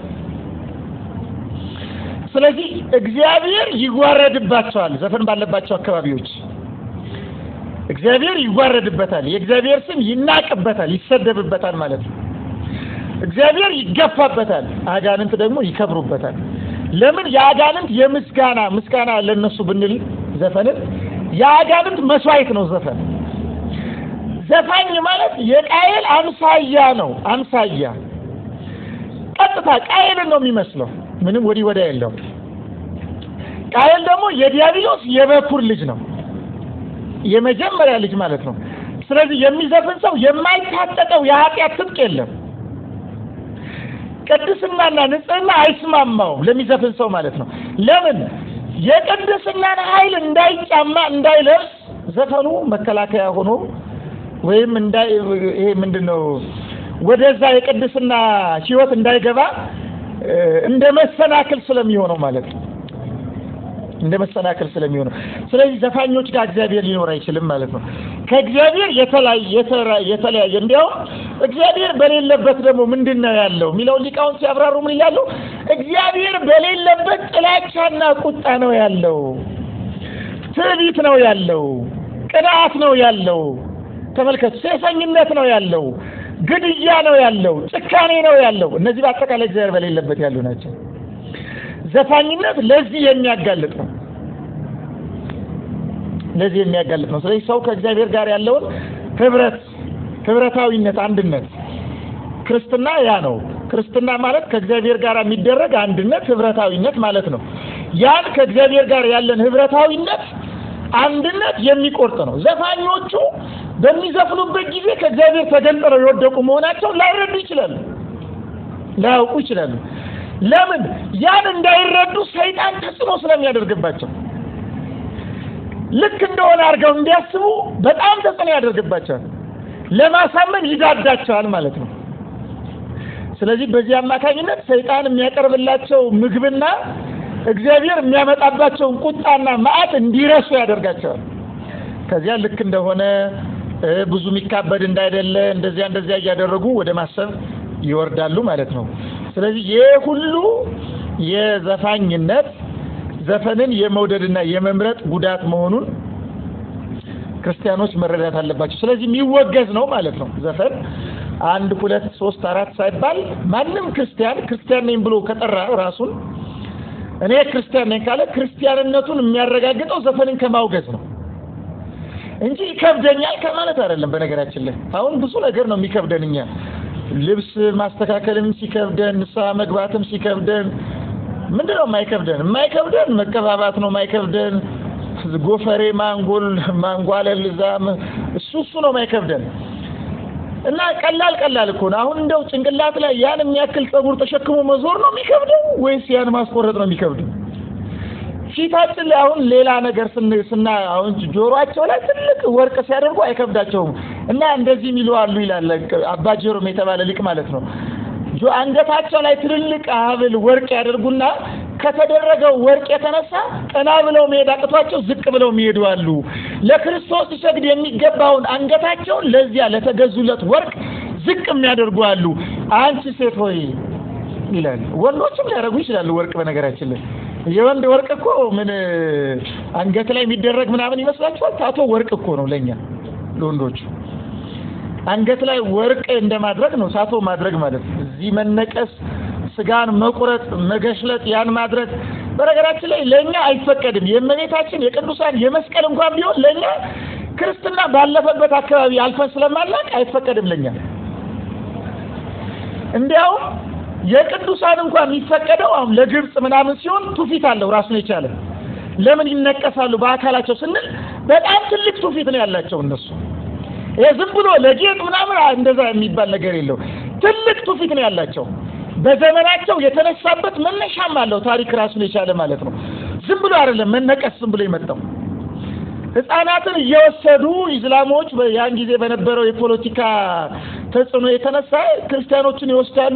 ስለዚህ እግዚአብሔር ይዋረድባቸዋል። ዘፈን ባለባቸው አካባቢዎች እግዚአብሔር ይዋረድበታል። የእግዚአብሔር ስም ይናቅበታል፣ ይሰደብበታል ማለት ነው። እግዚአብሔር ይገፋበታል፣ አጋንንት ደግሞ ይከብሩበታል። ለምን? የአጋንንት የምስጋና ምስጋና ለነሱ ብንል ዘፈንን የአጋንንት መስዋዕት ነው ዘፈን። ዘፋኝ ማለት የቃየል አምሳያ ነው። አምሳያ ቀጥታ ቃየልን ነው የሚመስለው። ምንም ወዲህ ወዲያ የለውም። ቃየል ደግሞ የዲያብሎስ የበኩር ልጅ ነው፣ የመጀመሪያ ልጅ ማለት ነው። ስለዚህ የሚዘፍን ሰው የማይታጠቀው የኃጢአት ትጥቅ የለም። ቅድስናና ንጽህና አይስማማውም ለሚዘፍን ሰው ማለት ነው። ለምን? የቅድስናን ኃይል እንዳይጫማ እንዳይለብስ ዘፈኑ መከላከያ ሆኖ ወይም እንዳይ ይሄ ምንድን ነው ወደዛ የቅድስና ሕይወት እንዳይገባ እንደ መሰናክል ስለሚሆነው ማለት ነው። እንደ መሰናክል ስለሚሆነው ስለዚህ ዘፋኞች ጋር እግዚአብሔር ሊኖር አይችልም ማለት ነው። ከእግዚአብሔር የተለያየ የተለያየ እንዲያውም እግዚአብሔር በሌለበት ደግሞ ምንድን ነው ያለው የሚለውን ሊቃውንት ሲያብራሩ ምን ይላሉ? እግዚአብሔር በሌለበት ጥላቻና ቁጣ ነው ያለው፣ ትዕቢት ነው ያለው፣ ቅንዓት ነው ያለው። ተመልከቱ፣ ሴሰኝነት ነው ያለው፣ ግድያ ነው ያለው፣ ጭካኔ ነው ያለው። እነዚህ በአጠቃላይ እግዚአብሔር በሌለበት ያሉ ናቸው። ዘፋኝነት ለዚህ የሚያጋልጥ ነው ለዚህ የሚያጋልጥ ነው። ስለዚህ ሰው ከእግዚአብሔር ጋር ያለውን ህብረት ህብረታዊነት፣ አንድነት ክርስትና ያ ነው። ክርስትና ማለት ከእግዚአብሔር ጋር የሚደረግ አንድነት፣ ህብረታዊነት ማለት ነው። ያን ከእግዚአብሔር ጋር ያለን ህብረታዊነት፣ አንድነት የሚቆርጥ ነው። ዘፋኞቹ በሚዘፍኑበት ጊዜ ከእግዚአብሔር ተገንጥለው የወደቁ መሆናቸው ላይረዱ ይችላሉ፣ ላያውቁ ይችላሉ። ለምን? ያን እንዳይረዱ ሰይጣን ተጽዕኖ ስለሚያደርግባቸው ልክ እንደሆነ አድርገው እንዲያስቡ በጣም ተጽዕኖ ያደርግባቸዋል። ለማሳመን ይዳዳቸዋል ማለት ነው። ስለዚህ በዚህ አማካኝነት ሰይጣን የሚያቀርብላቸው ምግብና እግዚአብሔር የሚያመጣባቸውን ቁጣና መዓት እንዲረሱ ያደርጋቸዋል። ከዚያ ልክ እንደሆነ ብዙ የሚካበድ እንዳይደለ እንደዚያ እንደዚያ እያደረጉ ወደ ማሰብ ይወርዳሉ ማለት ነው። ስለዚህ ይህ ሁሉ የዘፋኝነት ዘፈንን የመውደድና የመምረጥ ጉዳት መሆኑን ክርስቲያኖች መረዳት አለባቸው። ስለዚህ የሚወገዝ ነው ማለት ነው። ዘፈን አንድ ሁለት ሶስት አራት ሳይባል ማንም ክርስቲያን ክርስቲያን ነኝ ብሎ ከጠራ ራሱን እኔ ክርስቲያን ነኝ ካለ ክርስቲያንነቱን የሚያረጋግጠው ዘፈንን ከማውገዝ ነው እንጂ ይከብደኛል ከማለት አይደለም። በነገራችን ላይ አሁን ብዙ ነገር ነው የሚከብደን እኛ ልብስ ማስተካከልም ሲከብደን፣ ንስሐ መግባትም ሲከብደን ምንድን ነው የማይከብደን? የማይከብደን መቀባባት ነው የማይከብደን። ጎፈሬ ማንጎል ማንጓለል እዛም እሱ እሱ ነው የማይከብደን እና ቀላል ቀላል እኮ ነው። አሁን እንደው ጭንቅላት ላይ ያን የሚያክል ጸጉር ተሸክሞ መዞር ነው የሚከብደው ወይስ ያን ማስቆረጥ ነው የሚከብደው? ፊታችን ላይ አሁን ሌላ ነገር ስና አሁን ጆሮአቸው ላይ ትልቅ ወርቅ ሲያደርጉ አይከብዳቸውም። እና እንደዚህ የሚሉ አሉ ይላል አባ ጀሮም የተባለ ሊቅ ማለት ነው። አንገታቸው ላይ ትልልቅ ሐብል ወርቅ ያደርጉና ከተደረገው ወርቅ የተነሳ ቀና ብለው መሄድ አቅቷቸው ዝቅ ብለው የሚሄዱ አሉ። ለክርስቶስ ሊሰግድ የሚገባውን አንገታቸውን ለዚያ ለተገዙለት ወርቅ ዝቅ የሚያደርጉ አሉ። አንቺ ሴት ሆይ ይላል። ወንዶችም ሊያደርጉ ይችላሉ ወርቅ። በነገራችን ላይ የወንድ ወርቅ እኮ ምን አንገት ላይ የሚደረግ ምናምን ይመስላችኋል? ታቶ ወርቅ እኮ ነው ለእኛ ለወንዶቹ አንገት ላይ ወርቅ እንደማድረግ ነው ታቶ ማድረግ ማለት ነው። እዚህ መነቀስ፣ ስጋን መቁረጥ፣ መገሽለጥ ያን ማድረግ በነገራችን ላይ ለእኛ አይፈቀድም። የእመቤታችን የቅዱሳን የመስቀል እንኳን ቢሆን ለእኛ ክርስትና ባለፈበት አካባቢ አልፈን ስለማናቅ አይፈቀድም ለእኛ። እንዲያውም የቅዱሳን እንኳን የሚፈቀደው አሁን ለግብፅ ምናምን ሲሆን ትውፊት አለው ራሱን የቻለ ለምን ይነቀሳሉ በአካላቸው ስንል በጣም ትልቅ ትውፊት ነው ያላቸው እነሱ ይሄ ዝም ብሎ ለጌጥ ምናምን እንደዛ የሚባል ነገር የለው። ትልቅ ትውፊት ነው ያላቸው። በዘመናቸው የተነሳበት መነሻም አለው ታሪክ ራሱን የቻለ ማለት ነው። ዝም ብሎ አይደለም መነቀስ ዝም ብሎ የመጣው ሕፃናትን እየወሰዱ ኢስላሞች ያን ጊዜ በነበረው የፖለቲካ ተጽዕኖ የተነሳ ክርስቲያኖችን ይወስዳሉ፣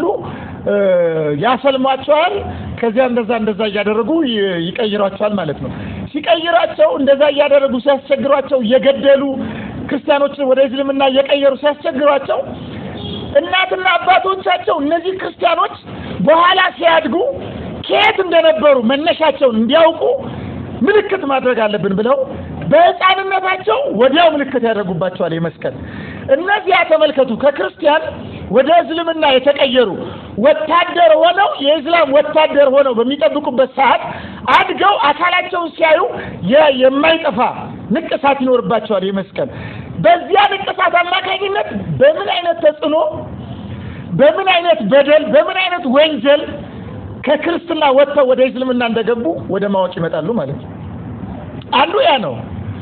ያሰልሟቸዋል። ከዚያ እንደዛ እንደዛ እያደረጉ ይቀይሯቸዋል ማለት ነው። ሲቀይሯቸው እንደዛ እያደረጉ ሲያስቸግሯቸው እየገደሉ ክርስቲያኖችን ወደ እስልምና እየቀየሩ ሲያስቸግሯቸው እናትና አባቶቻቸው እነዚህ ክርስቲያኖች በኋላ ሲያድጉ ከየት እንደነበሩ መነሻቸውን እንዲያውቁ ምልክት ማድረግ አለብን ብለው በሕፃንነታቸው ወዲያው ምልክት ያደርጉባቸዋል። የመስቀል እነዚያ ተመልከቱ፣ ከክርስቲያን ወደ እስልምና የተቀየሩ ወታደር ሆነው የእስላም ወታደር ሆነው በሚጠብቁበት ሰዓት አድገው አካላቸውን ሲያዩ የማይጠፋ ንቅሳት ይኖርባቸዋል። የመስቀል በዚያ ንቅሳት አማካኝነት በምን አይነት ተጽዕኖ፣ በምን አይነት በደል፣ በምን አይነት ወንጀል ከክርስትና ወጥተው ወደ እስልምና እንደገቡ ወደ ማወቅ ይመጣሉ ማለት ነው። አንዱ ያ ነው።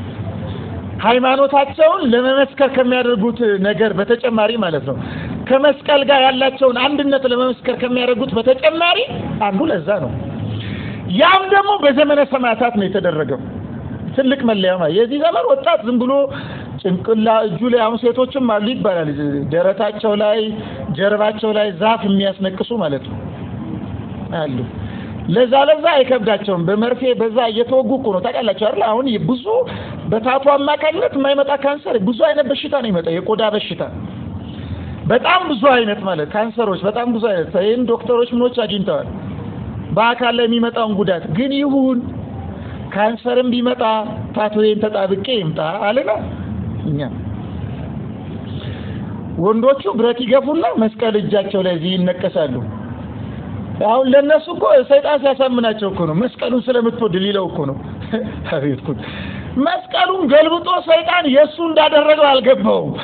ሃይማኖታቸውን ለመመስከር ከሚያደርጉት ነገር በተጨማሪ ማለት ነው ከመስቀል ጋር ያላቸውን አንድነት ለመመስከር ከሚያደርጉት በተጨማሪ አንዱ ለዛ ነው። ያም ደግሞ በዘመነ ሰማዕታት ነው የተደረገው። ትልቅ መለያ ማለት የዚህ ዘመን ወጣት ዝም ብሎ ጭንቅላ እጁ ላይ አሁን ሴቶችም አሉ ይባላል፣ ደረታቸው ላይ ጀርባቸው ላይ ዛፍ የሚያስነቅሱ ማለት ነው አሉ። ለዛ ለዛ አይከብዳቸውም። በመርፌ በዛ እየተወጉ እኮ ነው ታውቃላችሁ አይደል? አሁን ብዙ በታቱ አማካኝነት የማይመጣ ካንሰር ብዙ አይነት በሽታ ነው ይመጣ የቆዳ በሽታ በጣም ብዙ አይነት ማለት ካንሰሮች በጣም ብዙ አይነት ይህን ዶክተሮች ምኖች አግኝተዋል። በአካል ላይ የሚመጣውን ጉዳት ግን ይሁን ካንሰርም ቢመጣ ታቶዬን ተጣብቄ ይምጣ አለና እኛ ወንዶቹ ብረት ይገፉና መስቀል እጃቸው ላይ እዚህ ይነቀሳሉ። አሁን ለነሱ እኮ ሰይጣን ሲያሳምናቸው እኮ ነው። መስቀሉን ስለምትወድ ሊለው እኮ ነው። አቤት እኮ መስቀሉን ገልብጦ ሰይጣን የእሱ እንዳደረገው አልገባውም።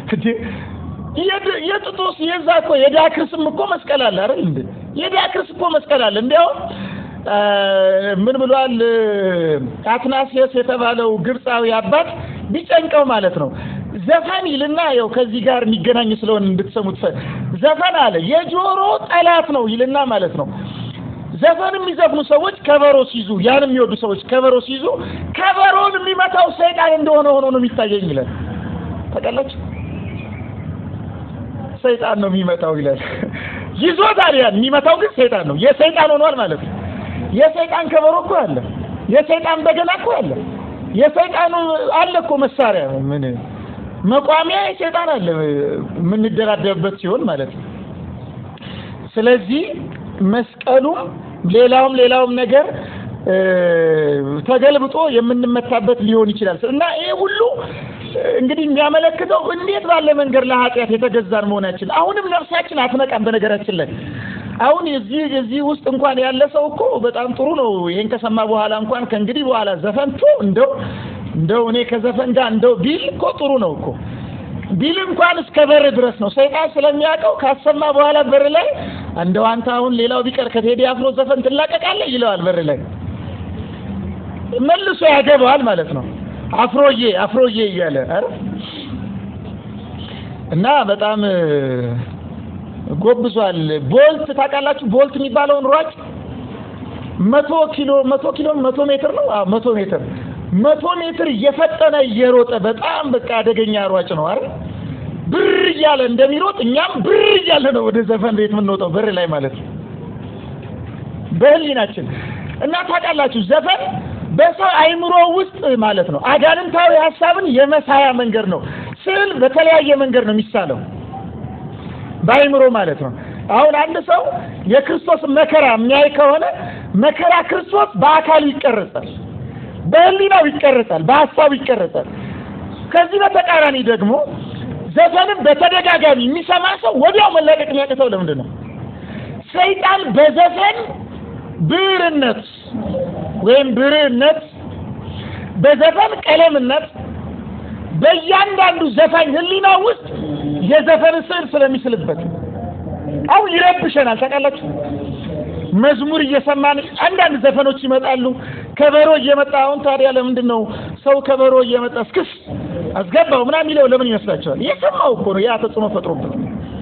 የጥጦስ የዛ እኮ የዳክርስም እኮ መስቀል አለ አይደል እንዴ? የዳክርስ እኮ መስቀል አለ። እንዲያውም ምን ብሏል አትናሲየስ የተባለው ግብፃዊ አባት ቢጨንቀው ማለት ነው ዘፈን ይልና ያው ከዚህ ጋር የሚገናኝ ስለሆነ እንድትሰሙት ዘፈን አለ የጆሮ ጠላት ነው ይልና ማለት ነው። ዘፈን የሚዘፍኑ ሰዎች ከበሮ ሲይዙ፣ ያን የሚወዱ ሰዎች ከበሮ ሲይዙ ከበሮን የሚመታው ሰይጣን እንደሆነ ሆኖ ነው የሚታየኝ ይላል። ታውቃላችሁ? ሰይጣን ነው የሚመታው ይላል። ይዞታል። ያን የሚመታው ግን ሰይጣን ነው። የሰይጣን ሆኗል ማለት ነው። የሰይጣን ከበሮ እኮ አለ። የሰይጣን በገና እኮ አለ። የሰይጣኑ አለ እኮ መሳሪያ ምን መቋሚያ የሰይጣን አለ የምንደራደርበት ሲሆን ማለት ነው። ስለዚህ መስቀሉም ሌላውም ሌላውም ነገር ተገልብጦ የምንመታበት ሊሆን ይችላል እና ይሄ ሁሉ እንግዲህ የሚያመለክተው እንዴት ባለ መንገድ ለኃጢአት የተገዛን መሆናችን አሁንም ነፍሳችን አትነቃም። በነገራችን ላይ አሁን የዚህ የዚህ ውስጥ እንኳን ያለ ሰው እኮ በጣም ጥሩ ነው። ይሄን ከሰማ በኋላ እንኳን ከእንግዲህ በኋላ ዘፈንቶ እንደው እንደው እኔ ከዘፈን ጋር እንደው ቢል እኮ ጥሩ ነው እኮ ቢል እንኳን እስከ በር ድረስ ነው። ሰይጣን ስለሚያውቀው ካሰማ በኋላ በር ላይ እንደው አንተ አሁን ሌላው ቢቀር ከቴዲ አፍሮ ዘፈን ትላቀቃለህ ይለዋል። በር ላይ መልሶ ያገባዋል ማለት ነው። አፍሮዬ አፍሮዬ እያለ አረ እና በጣም ጎብዟል። ቦልት ታውቃላችሁ? ቦልት የሚባለውን ሯጭ መቶ ኪሎ መቶ ኪሎ መቶ ሜትር ነው። አዎ መቶ ሜትር መቶ ሜትር እየፈጠነ እየሮጠ በጣም በቃ አደገኛ ሯጭ ነው አይደል? ብር እያለ እንደሚሮጥ እኛም ብር እያለ ነው ወደ ዘፈን ቤት የምንወጣው በር ላይ ማለት ነው በህሊናችን እና ታውቃላችሁ ዘፈን በሰው አይምሮ ውስጥ ማለት ነው አጋንንታዊ ሀሳብን የመሳያ መንገድ ነው። ስዕል በተለያየ መንገድ ነው የሚሳለው በአይምሮ ማለት ነው። አሁን አንድ ሰው የክርስቶስ መከራ የሚያይ ከሆነ መከራ ክርስቶስ በአካሉ ይቀረጻል፣ በህሊናው ይቀረጻል፣ በሀሳቡ ይቀረጻል። ከዚህ በተቃራኒ ደግሞ ዘፈንም በተደጋጋሚ የሚሰማ ሰው ወዲያው መላቀቅ የሚያቅተው ለምንድን ነው? ሰይጣን በዘፈን ብዕርነት ወይም ብርህነት በዘፈን ቀለምነት በእያንዳንዱ ዘፋኝ ህሊና ውስጥ የዘፈን ስዕል ስለሚስልበት አሁን ይረብሸናል። ታውቃላችሁ መዝሙር እየሰማን አንዳንድ ዘፈኖች ይመጣሉ። ከበሮ እየመጣ አሁን ታዲያ ለምንድን ነው ሰው ከበሮ እየመጣ እስክስ አስገባው ምናምን የሚለው ለምን ይመስላችኋል? የሰማው እኮ ነው ያ ተጽዕኖ ፈጥሮበት።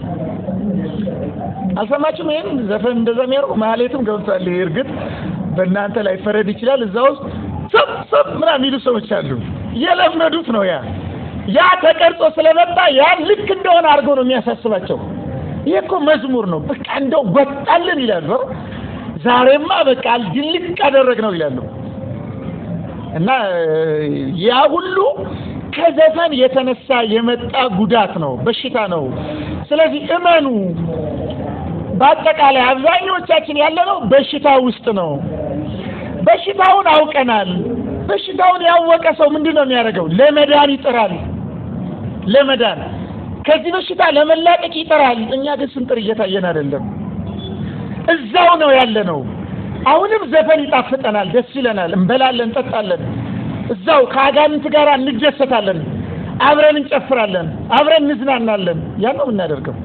አልሰማችሁም? ይሄን ዘፈን እንደዛ የሚያደርጉ ማህሌትም ገብቷል። ይሄ እርግጥ በእናንተ ላይ ፈረድ ይችላል። እዛ ውስጥ ሰብ ሰብ ምናምን የሚሉ ሰዎች አሉ። የለመዱት ነው ያ ያ ተቀርጾ ስለመጣ ያ ልክ እንደሆነ አድርገው ነው የሚያሳስባቸው። ይሄ እኮ መዝሙር ነው፣ በቃ እንደው ወጣልን ይላሉ። ዛሬማ በቃ ድልቅ አደረግ ነው ይላሉ። እና ያ ሁሉ ከዘፈን የተነሳ የመጣ ጉዳት ነው፣ በሽታ ነው። ስለዚህ እመኑ። በአጠቃላይ አብዛኞቻችን ያለነው በሽታ ውስጥ ነው። በሽታውን አውቀናል። በሽታውን ያወቀ ሰው ምንድን ነው የሚያደርገው? ለመዳን ይጥራል። ለመዳን ከዚህ በሽታ ለመላቀቅ ይጥራል። እኛ ግን ስንጥር እየታየን አይደለም። እዛው ነው ያለነው። አሁንም ዘፈን ይጣፍጠናል፣ ደስ ይለናል፣ እንበላለን፣ እንጠጣለን። እዛው ከአጋንንት ጋር እንደሰታለን፣ አብረን እንጨፍራለን፣ አብረን እንዝናናለን። ያን ነው የምናደርገው።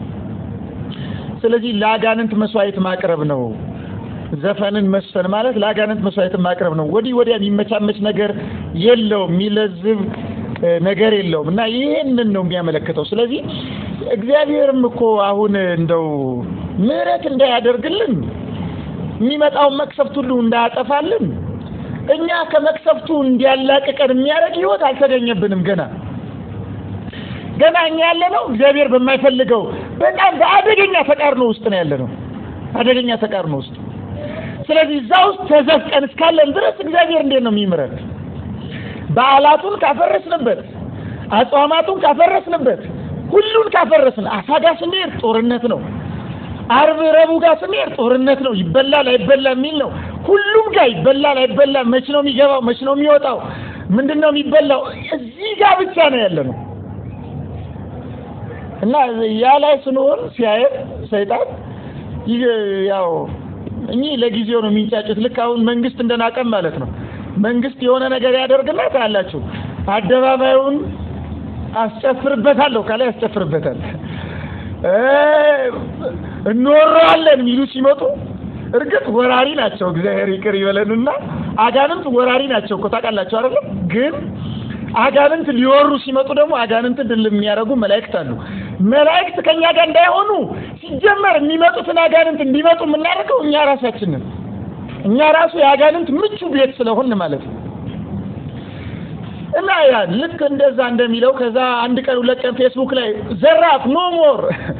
ስለዚህ ለአጋንንት መስዋዕት ማቅረብ ነው። ዘፈንን መስፈን ማለት ለአጋንንት መስዋዕት ማቅረብ ነው። ወዲህ ወዲያ የሚመቻመች ነገር የለውም፣ የሚለዝብ ነገር የለውም እና ይህንን ነው የሚያመለክተው። ስለዚህ እግዚአብሔርም እኮ አሁን እንደው ምሕረት እንዳያደርግልን የሚመጣውን መቅሰፍት ሁሉ እንዳያጠፋልን እኛ ከመቅሰፍቱ እንዲያላቅቀን የሚያደርግ ሕይወት አልተገኘብንም ገና ገና እኛ ያለነው እግዚአብሔር በማይፈልገው በጣም በአደገኛ ተቃርኖ ውስጥ ነው ያለነው፣ አደገኛ ተቃርኖ ውስጥ። ስለዚህ እዛ ውስጥ ተዘፍቀን እስካለን ድረስ እግዚአብሔር እንዴት ነው የሚምረን? በዓላቱን ካፈረስንበት፣ አጽዋማቱን ካፈረስንበት፣ ሁሉን ካፈረስን አሳ ጋር ስንሄድ ጦርነት ነው። አርብ ረቡዕ ጋር ስንሄድ ጦርነት ነው። ይበላል አይበላ የሚል ነው። ሁሉም ጋር ይበላል አይበላ፣ መች ነው የሚገባው፣ መች ነው የሚወጣው፣ ምንድን ነው የሚበላው፣ እዚህ ጋር ብቻ ነው ያለ ነው እና ያ ላይ ስንሆን ሲያየን ሰይጣን ይህ ያው እኚህ ለጊዜው ነው የሚንጫጩት። ልክ አሁን መንግስት እንደናቀም ማለት ነው። መንግስት የሆነ ነገር ያደርግና ታያላችሁ፣ አደባባዩን አስጨፍርበታለሁ ከላይ ያስጨፍርበታል። እንወረዋለን የሚሉ ሲመጡ እርግጥ ወራሪ ናቸው። እግዚአብሔር ይቅር ይበለንና አጋንንት ወራሪ ናቸው እኮ ታውቃላችሁ አይደለም? ግን አጋንንት ሊወሩ ሲመጡ ደግሞ አጋንንትን ድል የሚያደርጉ መላእክት አሉ። መላእክት ከኛ ጋር እንዳይሆኑ ሲጀመር የሚመጡትን አጋንንት እንዲመጡ የምናደርገው እኛ ራሳችንን እኛ ራሱ የአጋንንት ምቹ ቤት ስለሆን ማለት ነው። እና ያ ልክ እንደዛ እንደሚለው ከዛ አንድ ቀን ሁለት ቀን ፌስቡክ ላይ ዘራፍ ኖ ሞር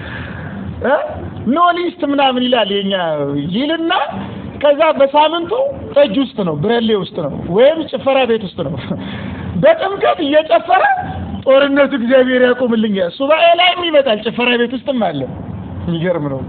ኖ ሊስት ምናምን ይላል የኛ ይልና ከዛ በሳምንቱ ጠጅ ውስጥ ነው ብረሌ ውስጥ ነው ወይም ጭፈራ ቤት ውስጥ ነው በጥምቀት እየጨፈረ ጦርነቱ እግዚአብሔር ያቆምልኛል። ሱባኤ ላይም ይመጣል፣ ጭፈራ ቤት ውስጥም አለ። የሚገርም ነው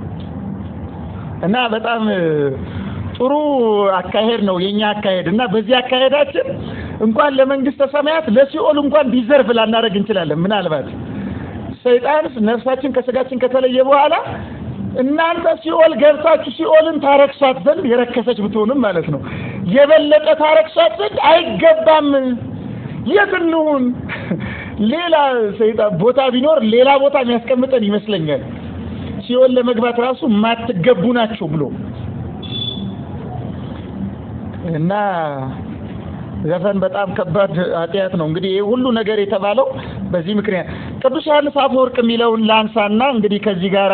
እና በጣም ጥሩ አካሄድ ነው የኛ አካሄድ እና በዚህ አካሄዳችን እንኳን ለመንግስተ ሰማያት ለሲኦል እንኳን ዲዘርቭ ላናደርግ እንችላለን። ምናልባት ሰይጣን ነፍሳችን ከስጋችን ከተለየ በኋላ እናንተ ሲኦል ገብታችሁ ሲኦልን ታረክሷት ዘንድ የረከሰች ብትሆንም ማለት ነው የበለጠ ታረክሷት ዘንድ አይገባም። የት እንሁን? ሌላ ሰይጣን ቦታ ቢኖር ሌላ ቦታ የሚያስቀምጠን ይመስለኛል። ሲኦል ለመግባት ራሱ የማትገቡ ናቸው ብሎ እና ዘፈን በጣም ከባድ ኃጢአት ነው። እንግዲህ ይህ ሁሉ ነገር የተባለው በዚህ ምክንያት ቅዱስ ዮሐንስ አፈወርቅ የሚለውን ላንሳና እንግዲህ ከዚህ ጋር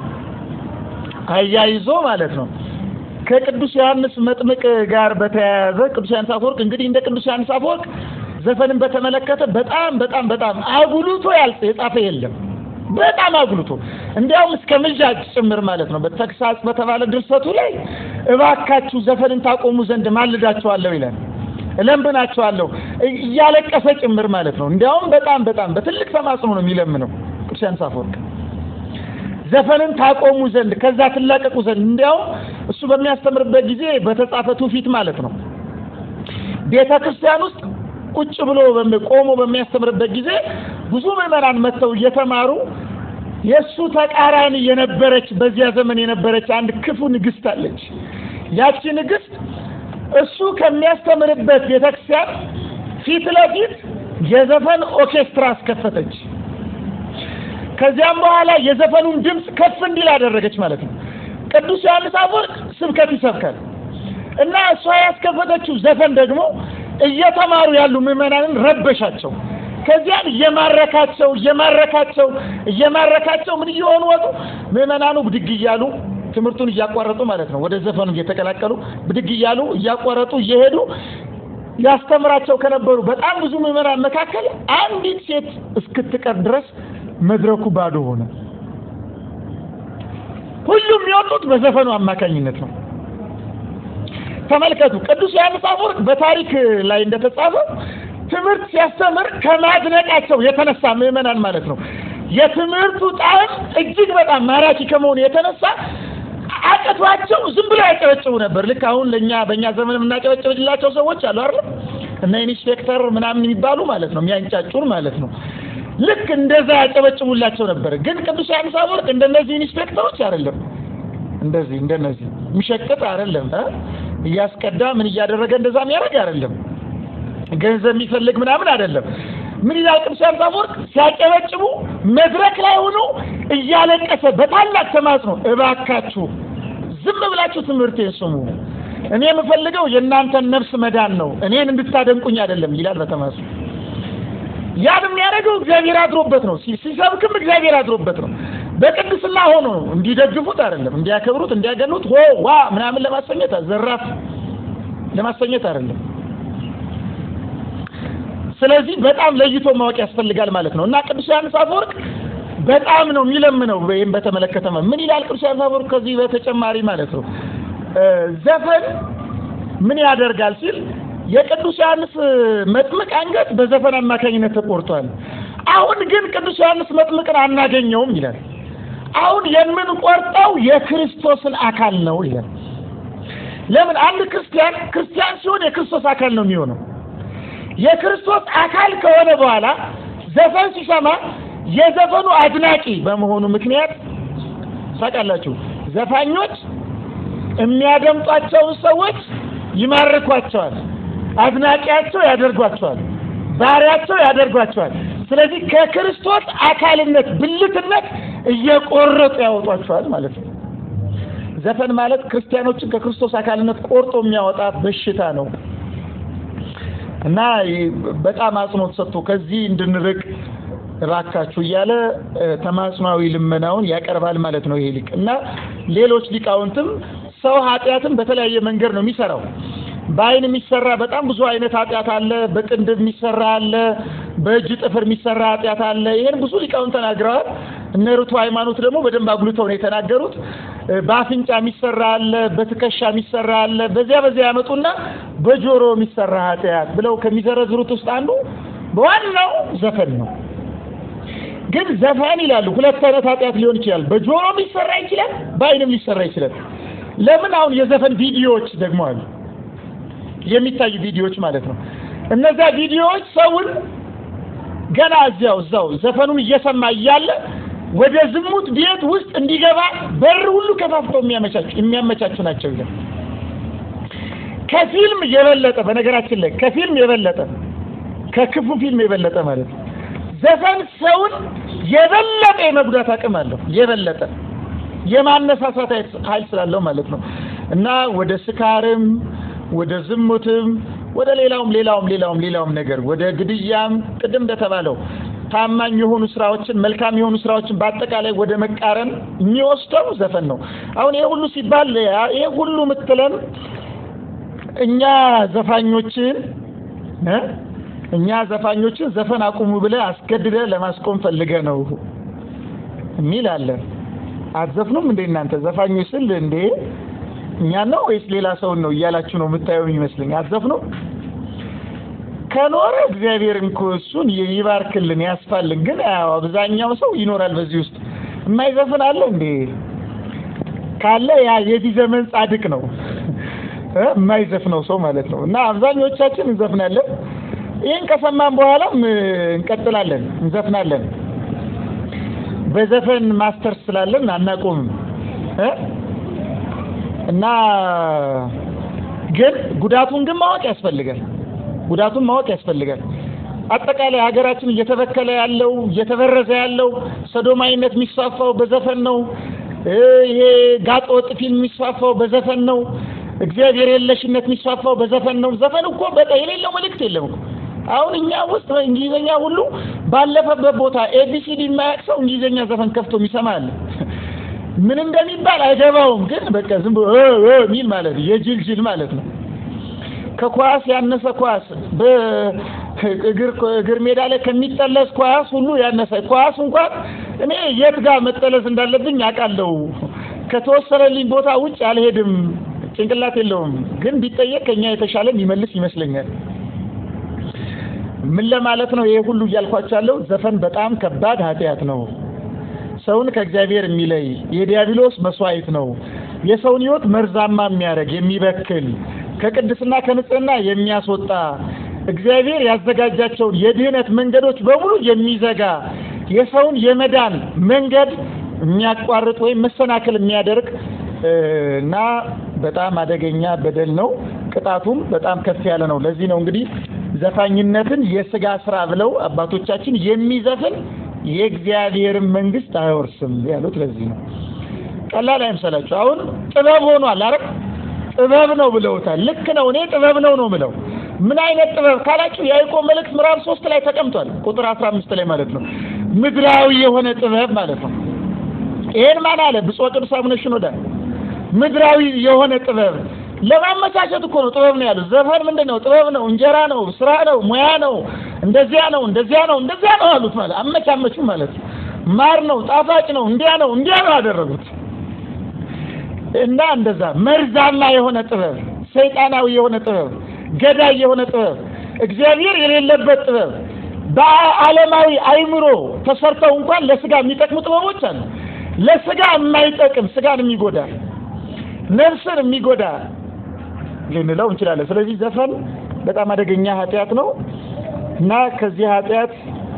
አያይዞ ማለት ነው ከቅዱስ ዮሐንስ መጥምቅ ጋር በተያያዘ ቅዱስ ዮሐንስ አፈወርቅ እንግዲህ እንደ ቅዱስ ዮሐንስ አፈወርቅ ዘፈንን በተመለከተ በጣም በጣም በጣም አጉልቶ ያልጽ የጻፈ የለም። በጣም አጉልቶ እንዲያውም እስከ ምልጃጭ ጭምር ማለት ነው። በተግሳጽ በተባለ ድርሰቱ ላይ እባካችሁ ዘፈንን ታቆሙ ዘንድ ማልዳችኋለሁ ይላል። እለምናችኋለሁ እያለቀሰ ጭምር ማለት ነው። እንዲያውም በጣም በጣም በትልቅ ተማጽኖ ነው የሚለምነው ቅዱስ ዮሐንስ አፈወርቅ ዘፈንን ታቆሙ ዘንድ ከዛ ትላቀቁ ዘንድ። እንዲያውም እሱ በሚያስተምርበት ጊዜ በተጻፈ ትውፊት ማለት ነው ቤተ ክርስቲያን ውስጥ ቁጭ ብሎ ቆሞ በሚያስተምርበት ጊዜ ብዙ ምዕመናን መጥተው እየተማሩ የእሱ ተቃራኒ የነበረች በዚያ ዘመን የነበረች አንድ ክፉ ንግስት አለች። ያቺ ንግስት እሱ ከሚያስተምርበት ቤተክርስቲያን ፊት ለፊት የዘፈን ኦርኬስትራ አስከፈተች። ከዚያም በኋላ የዘፈኑን ድምፅ ከፍ እንዲል አደረገች ማለት ነው። ቅዱስ ዮሐንስ አፈወርቅ ስብከት ይሰብካል እና እሷ ያስከፈተችው ዘፈን ደግሞ እየተማሩ ያሉ ምዕመናንን ረበሻቸው። ከዚያም እየማረካቸው እየማረካቸው እየማረካቸው ምን እየሆኑ ወጡ? ምዕመናኑ ብድግ እያሉ ትምህርቱን እያቋረጡ ማለት ነው፣ ወደ ዘፈኑ እየተቀላቀሉ ብድግ እያሉ እያቋረጡ እየሄዱ ያስተምራቸው ከነበሩ በጣም ብዙ ምዕመናን መካከል አንዲት ሴት እስክትቀር ድረስ መድረኩ ባዶ ሆነ። ሁሉም የሚወጡት በዘፈኑ አማካኝነት ነው። ተመልከቱ። ቅዱስ ዮሐንስ አፈወርቅ በታሪክ ላይ እንደተጻፈ ትምህርት ሲያስተምር ከማድነቃቸው የተነሳ ምዕመናን ማለት ነው የትምህርቱ ጣዕም እጅግ በጣም ማራኪ ከመሆኑ የተነሳ አቅቷቸው ዝም ብለው ያጨበጭቡ ነበር። ልክ አሁን ለእኛ በእኛ ዘመን የምናጨበጭብላቸው ሰዎች አሉ አይደል? እነ ኢንስፔክተር ምናምን የሚባሉ ማለት ነው የሚያንጫጩን ማለት ነው። ልክ እንደዛ ያጨበጭቡላቸው ነበር። ግን ቅዱስ ዮሐንስ አፈወርቅ እንደነዚህ ኢንስፔክተሮች አይደለም። እንደዚህ እንደነዚህ የሚሸቅጥ አይደለም። እያስቀዳ ምን እያደረገ እንደዛ የሚያደርግ አይደለም። ገንዘብ የሚፈልግ ምናምን አይደለም። ምን ይላል ቅዱስ ዮሐንስ አፈወርቅ? ሲያጨበጭቡ መድረክ ላይ ሆኖ እያለቀሰ በታላቅ ተማጽኖ እባካችሁ ዝም ብላችሁ ትምህርቴን ስሙ፣ እኔ የምፈልገው የእናንተን ነፍስ መዳን ነው፣ እኔን እንድታደንቁኝ አይደለም ይላል በተማጽኖ። ያን የሚያደርገው እግዚአብሔር አድሮበት ነው። ሲሰብክም እግዚአብሔር አድሮበት ነው። በቅድስና ሆኖ እንዲደግፉት አይደለም፣ እንዲያከብሩት፣ እንዲያገኑት ሆ ዋ ምናምን ለማሰኘት ዘራፍ ለማሰኘት አይደለም። ስለዚህ በጣም ለይቶ ማወቅ ያስፈልጋል ማለት ነው። እና ቅዱስ ዮሐንስ አፈወርቅ በጣም ነው የሚለምነው። ይህም በተመለከተ ምን ይላል ቅዱስ ዮሐንስ አፈወርቅ? ከዚህ በተጨማሪ ማለት ነው ዘፈን ምን ያደርጋል ሲል የቅዱስ ዮሐንስ መጥምቅ አንገት በዘፈን አማካኝነት ተቆርጧል። አሁን ግን ቅዱስ ዮሐንስ መጥምቅን አናገኘውም ይላል። አሁን የምንቆርጠው የክርስቶስን አካል ነው ይላል። ለምን አንድ ክርስቲያን ክርስቲያን ሲሆን የክርስቶስ አካል ነው የሚሆነው። የክርስቶስ አካል ከሆነ በኋላ ዘፈን ሲሰማ የዘፈኑ አድናቂ በመሆኑ ምክንያት ታውቃላችሁ፣ ዘፋኞች የሚያደምጧቸውን ሰዎች ይማርኳቸዋል፣ አድናቂያቸው ያደርጓቸዋል፣ ባሪያቸው ያደርጓቸዋል። ስለዚህ ከክርስቶስ አካልነት ብልትነት እየቆረጡ ያወጧቸዋል ማለት ነው። ዘፈን ማለት ክርስቲያኖችን ከክርስቶስ አካልነት ቆርጦ የሚያወጣ በሽታ ነው እና በጣም አጽንኦት ሰጥቶ ከዚህ እንድንርቅ እባካችሁ እያለ ተማጽኗዊ ልመናውን ያቀርባል ማለት ነው ይሄ ሊቅ እና ሌሎች ሊቃውንትም ሰው ኃጢአትን በተለያየ መንገድ ነው የሚሰራው። በአይን የሚሰራ በጣም ብዙ አይነት ኃጢአት አለ። በቅንድብ የሚሰራ አለ። በእጅ ጥፍር የሚሰራ ኃጢአት አለ። ይሄን ብዙ ሊቃውንት ተናግረዋል። እነ ርቱ ሃይማኖት ደግሞ በደንብ አጉልተው ነው የተናገሩት። በአፍንጫ የሚሰራ አለ፣ በትከሻ የሚሰራ አለ። በዚያ በዚያ ያመጡና በጆሮ የሚሰራ ኃጢአት ብለው ከሚዘረዝሩት ውስጥ አንዱ በዋናው ዘፈን ነው። ግን ዘፈን ይላሉ ሁለት አይነት ኃጢአት ሊሆን ይችላል። በጆሮም ሊሰራ ይችላል፣ በአይንም ሊሰራ ይችላል። ለምን አሁን የዘፈን ቪዲዮዎች ደግሞ አሉ፣ የሚታዩ ቪዲዮዎች ማለት ነው። እነዛ ቪዲዮዎች ሰውን ገና እዚያው እዛው ዘፈኑን እየሰማ እያለ ወደ ዝሙት ቤት ውስጥ እንዲገባ በር ሁሉ ከፋፍተው የሚያመቻቹ የሚያመቻቹ ናቸው ይላል። ከፊልም የበለጠ በነገራችን ላይ ከፊልም የበለጠ ከክፉ ፊልም የበለጠ ማለት ነው ዘፈን ሰውን የበለጠ የመጉዳት አቅም አለው። የበለጠ የማነሳሳት ኃይል ስላለው ማለት ነው እና ወደ ስካርም ወደ ዝሙትም ወደ ሌላውም ሌላውም ሌላውም ሌላውም ነገር ወደ ግድያም ቅድም እንደተባለው ታማኝ የሆኑ ስራዎችን መልካም የሆኑ ስራዎችን በአጠቃላይ ወደ መቃረን የሚወስደው ዘፈን ነው። አሁን ይሄ ሁሉ ሲባል ይሄ ሁሉ ምትለን እኛ ዘፋኞችን እ እኛ ዘፋኞችን ዘፈን አቁሙ ብለህ አስገድደህ ለማስቆም ፈልገህ ነው የሚል አለ። አትዘፍኑም እንዴ እናንተ ዘፋኞች ስል እንዴ እኛን ነው ወይስ ሌላ ሰውን ነው እያላችሁ ነው የምታየው ይመስለኝ። አትዘፍኑም? ከኖረ እግዚአብሔር እንኮ እሱን ይባርክልን ያስፋልን። ግን ያው አብዛኛው ሰው ይኖራል በዚህ ውስጥ የማይዘፍን አለ እንዴ? ካለ ያ የዚህ ዘመን ጻድቅ ነው የማይዘፍነው ሰው ማለት ነው። እና አብዛኞቻችን እንዘፍናለን። ይህን ከሰማን በኋላም እንቀጥላለን፣ እንዘፍናለን። በዘፈን ማስተር ስላለን አናቆምም እ እና ግን ጉዳቱን ግን ማወቅ ያስፈልጋል። ጉዳቱን ማወቅ ያስፈልጋል። አጠቃላይ ሀገራችን እየተበከለ ያለው እየተበረዘ ያለው ሰዶማዊነት የሚስፋፋው በዘፈን ነው። ይሄ ጋጠ ወጥ ፊልም የሚስፋፋው በዘፈን ነው። እግዚአብሔር የለሽነት የሚስፋፋው በዘፈን ነው። ዘፈን እኮ በቃ የሌለው መልእክት የለም እኮ። አሁን እኛ ውስጥ እንግሊዘኛ ሁሉ ባለፈበት ቦታ ኤቢሲዲ የማያውቅ ሰው እንግሊዘኛ ዘፈን ከፍቶ የሚሰማ አለ። ምን እንደሚባል አይገባውም፣ ግን በቃ ዝም ብሎ ሚል ማለት ነው። የጅል ጅል ማለት ነው። ከኳስ ያነሰ ኳስ በእግር እግር ሜዳ ላይ ከሚጠለስ ኳስ ሁሉ ያነሰ ኳስ እንኳን እኔ የት ጋር መጠለስ እንዳለብኝ አውቃለሁ። ከተወሰነልኝ ቦታ ውጭ አልሄድም። ጭንቅላት የለውም፣ ግን ቢጠየቅ ከኛ የተሻለ የሚመልስ ይመስለኛል። ምን ለማለት ነው ይሄ ሁሉ እያልኳቸው ያለው? ዘፈን በጣም ከባድ ኃጢአት ነው። ሰውን ከእግዚአብሔር የሚለይ የዲያብሎስ መስዋዕት ነው። የሰውን ሕይወት መርዛማ የሚያደርግ የሚበክል ከቅድስና ከንጽህና የሚያስወጣ እግዚአብሔር ያዘጋጃቸውን የድህነት መንገዶች በሙሉ የሚዘጋ የሰውን የመዳን መንገድ የሚያቋርጥ ወይም መሰናክል የሚያደርግ እና በጣም አደገኛ በደል ነው። ቅጣቱም በጣም ከፍ ያለ ነው። ለዚህ ነው እንግዲህ ዘፋኝነትን የስጋ ስራ ብለው አባቶቻችን የሚዘፍን የእግዚአብሔርን መንግስት አይወርስም ያሉት ለዚህ ነው። ቀላል አይምሰላችሁ። አሁን ጥበብ ሆኗል አይደል? ጥበብ ነው ብለውታል። ልክ ነው። እኔ ጥበብ ነው ነው ብለው ምን አይነት ጥበብ ካላችሁ የያዕቆብ መልእክት ምዕራፍ ሶስት ላይ ተቀምጧል። ቁጥር አስራ አምስት ላይ ማለት ነው። ምድራዊ የሆነ ጥበብ ማለት ነው። ይሄን ማን አለ? ብፁዕ ቅዱስ አቡነ ሽኖዳ ምድራዊ የሆነ ጥበብ ለማመቻቸት እኮ ነው ጥበብ ነው ያሉት። ዘፈን ምንድን ነው? ጥበብ ነው፣ እንጀራ ነው፣ ስራ ነው፣ ሙያ ነው፣ እንደዚያ ነው፣ እንደዚያ ነው፣ እንደዚያ ነው አሉት። ማለት አመቻመቹ ማለት ነው። ማር ነው፣ ጣፋጭ ነው፣ እንዲያ ነው፣ እንዲያ ነው አደረጉት። እና እንደዛ መርዛማ የሆነ ጥበብ፣ ሰይጣናዊ የሆነ ጥበብ፣ ገዳይ የሆነ ጥበብ፣ እግዚአብሔር የሌለበት ጥበብ፣ በዓለማዊ አይምሮ ተሰርተው እንኳን ለስጋ የሚጠቅሙ ጥበቦች አሉ። ለስጋ የማይጠቅም ስጋን የሚጎዳ ነፍስን የሚጎዳ ልንለው እንችላለን። ስለዚህ ዘፈን በጣም አደገኛ ኃጢአት ነው እና ከዚህ ኃጢአት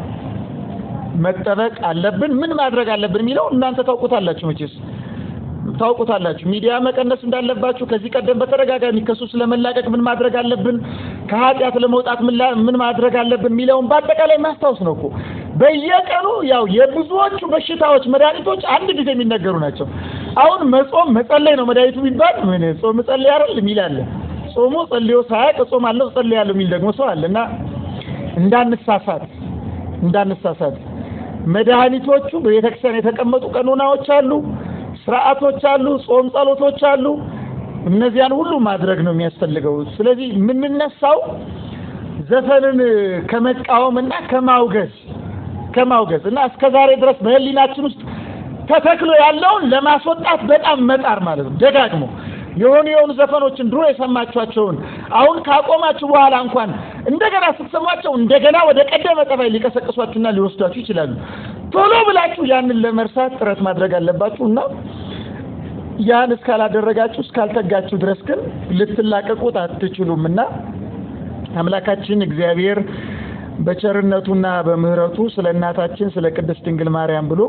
መጠበቅ አለብን። ምን ማድረግ አለብን የሚለው እናንተ ታውቁታላችሁ፣ መቼስ ታውቁታላችሁ። ሚዲያ መቀነስ እንዳለባችሁ ከዚህ ቀደም በተደጋጋሚ ከሱ ስለመላቀቅ ምን ማድረግ አለብን፣ ከኃጢአት ለመውጣት ምን ማድረግ አለብን የሚለውን በአጠቃላይ ማስታወስ ነው እኮ በየቀኑ ያው የብዙዎቹ በሽታዎች መድኃኒቶች አንድ ጊዜ የሚነገሩ ናቸው። አሁን መጾም መጸለይ ነው መድኃኒቱ ቢባል ምን ጾም ጸለይ አይደል የሚል አለ። ጾሞ ጸልዮ ሳያውቅ እጾማለሁ እጸልያለሁ የሚል ደግሞ ሰው አለ እና እንዳንሳሳት እንዳንሳሳት መድኃኒቶቹ በቤተክርስቲያን የተቀመጡ ቀኖናዎች አሉ፣ ስርዓቶች አሉ፣ ጾም ጸሎቶች አሉ። እነዚያን ሁሉ ማድረግ ነው የሚያስፈልገው። ስለዚህ የምንነሳው ዘፈንን ከመቃወምና ከማውገዝ ከማውገዝ እና እስከ ዛሬ ድረስ በህሊናችን ውስጥ ተተክሎ ያለውን ለማስወጣት በጣም መጣር ማለት ነው። ደጋግሞ የሆኑ የሆኑ ዘፈኖችን ድሮ የሰማችኋቸውን አሁን ካቆማችሁ በኋላ እንኳን እንደገና ስትሰሟቸው እንደገና ወደ ቀደመ ጠባይ ሊቀሰቅሷችሁና ሊወስዷችሁ ይችላሉ። ቶሎ ብላችሁ ያንን ለመርሳት ጥረት ማድረግ አለባችሁ እና ያን እስካላደረጋችሁ እስካልተጋችሁ ድረስ ግን ልትላቀቁት አትችሉም እና አምላካችን እግዚአብሔር በቸርነቱና በምሕረቱ ስለ እናታችን ስለ ቅድስት ድንግል ማርያም ብሎ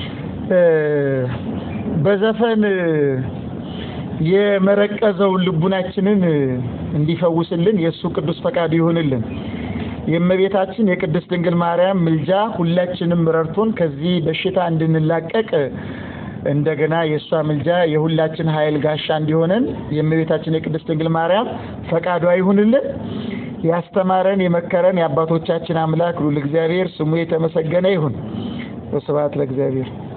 በዘፈን የመረቀዘውን ልቡናችንን እንዲፈውስልን የእሱ ቅዱስ ፈቃዱ ይሁንልን። የእመቤታችን የቅድስት ድንግል ማርያም ምልጃ ሁላችንም ረድቶን ከዚህ በሽታ እንድንላቀቅ እንደገና የእሷ ምልጃ የሁላችን ኃይል ጋሻ እንዲሆነን የእመቤታችን የቅድስት ድንግል ማርያም ፈቃዷ ይሁንልን። ያስተማረን የመከረን የአባቶቻችን አምላክ ሉል እግዚአብሔር ስሙ የተመሰገነ ይሁን። ወስብሐት ለእግዚአብሔር።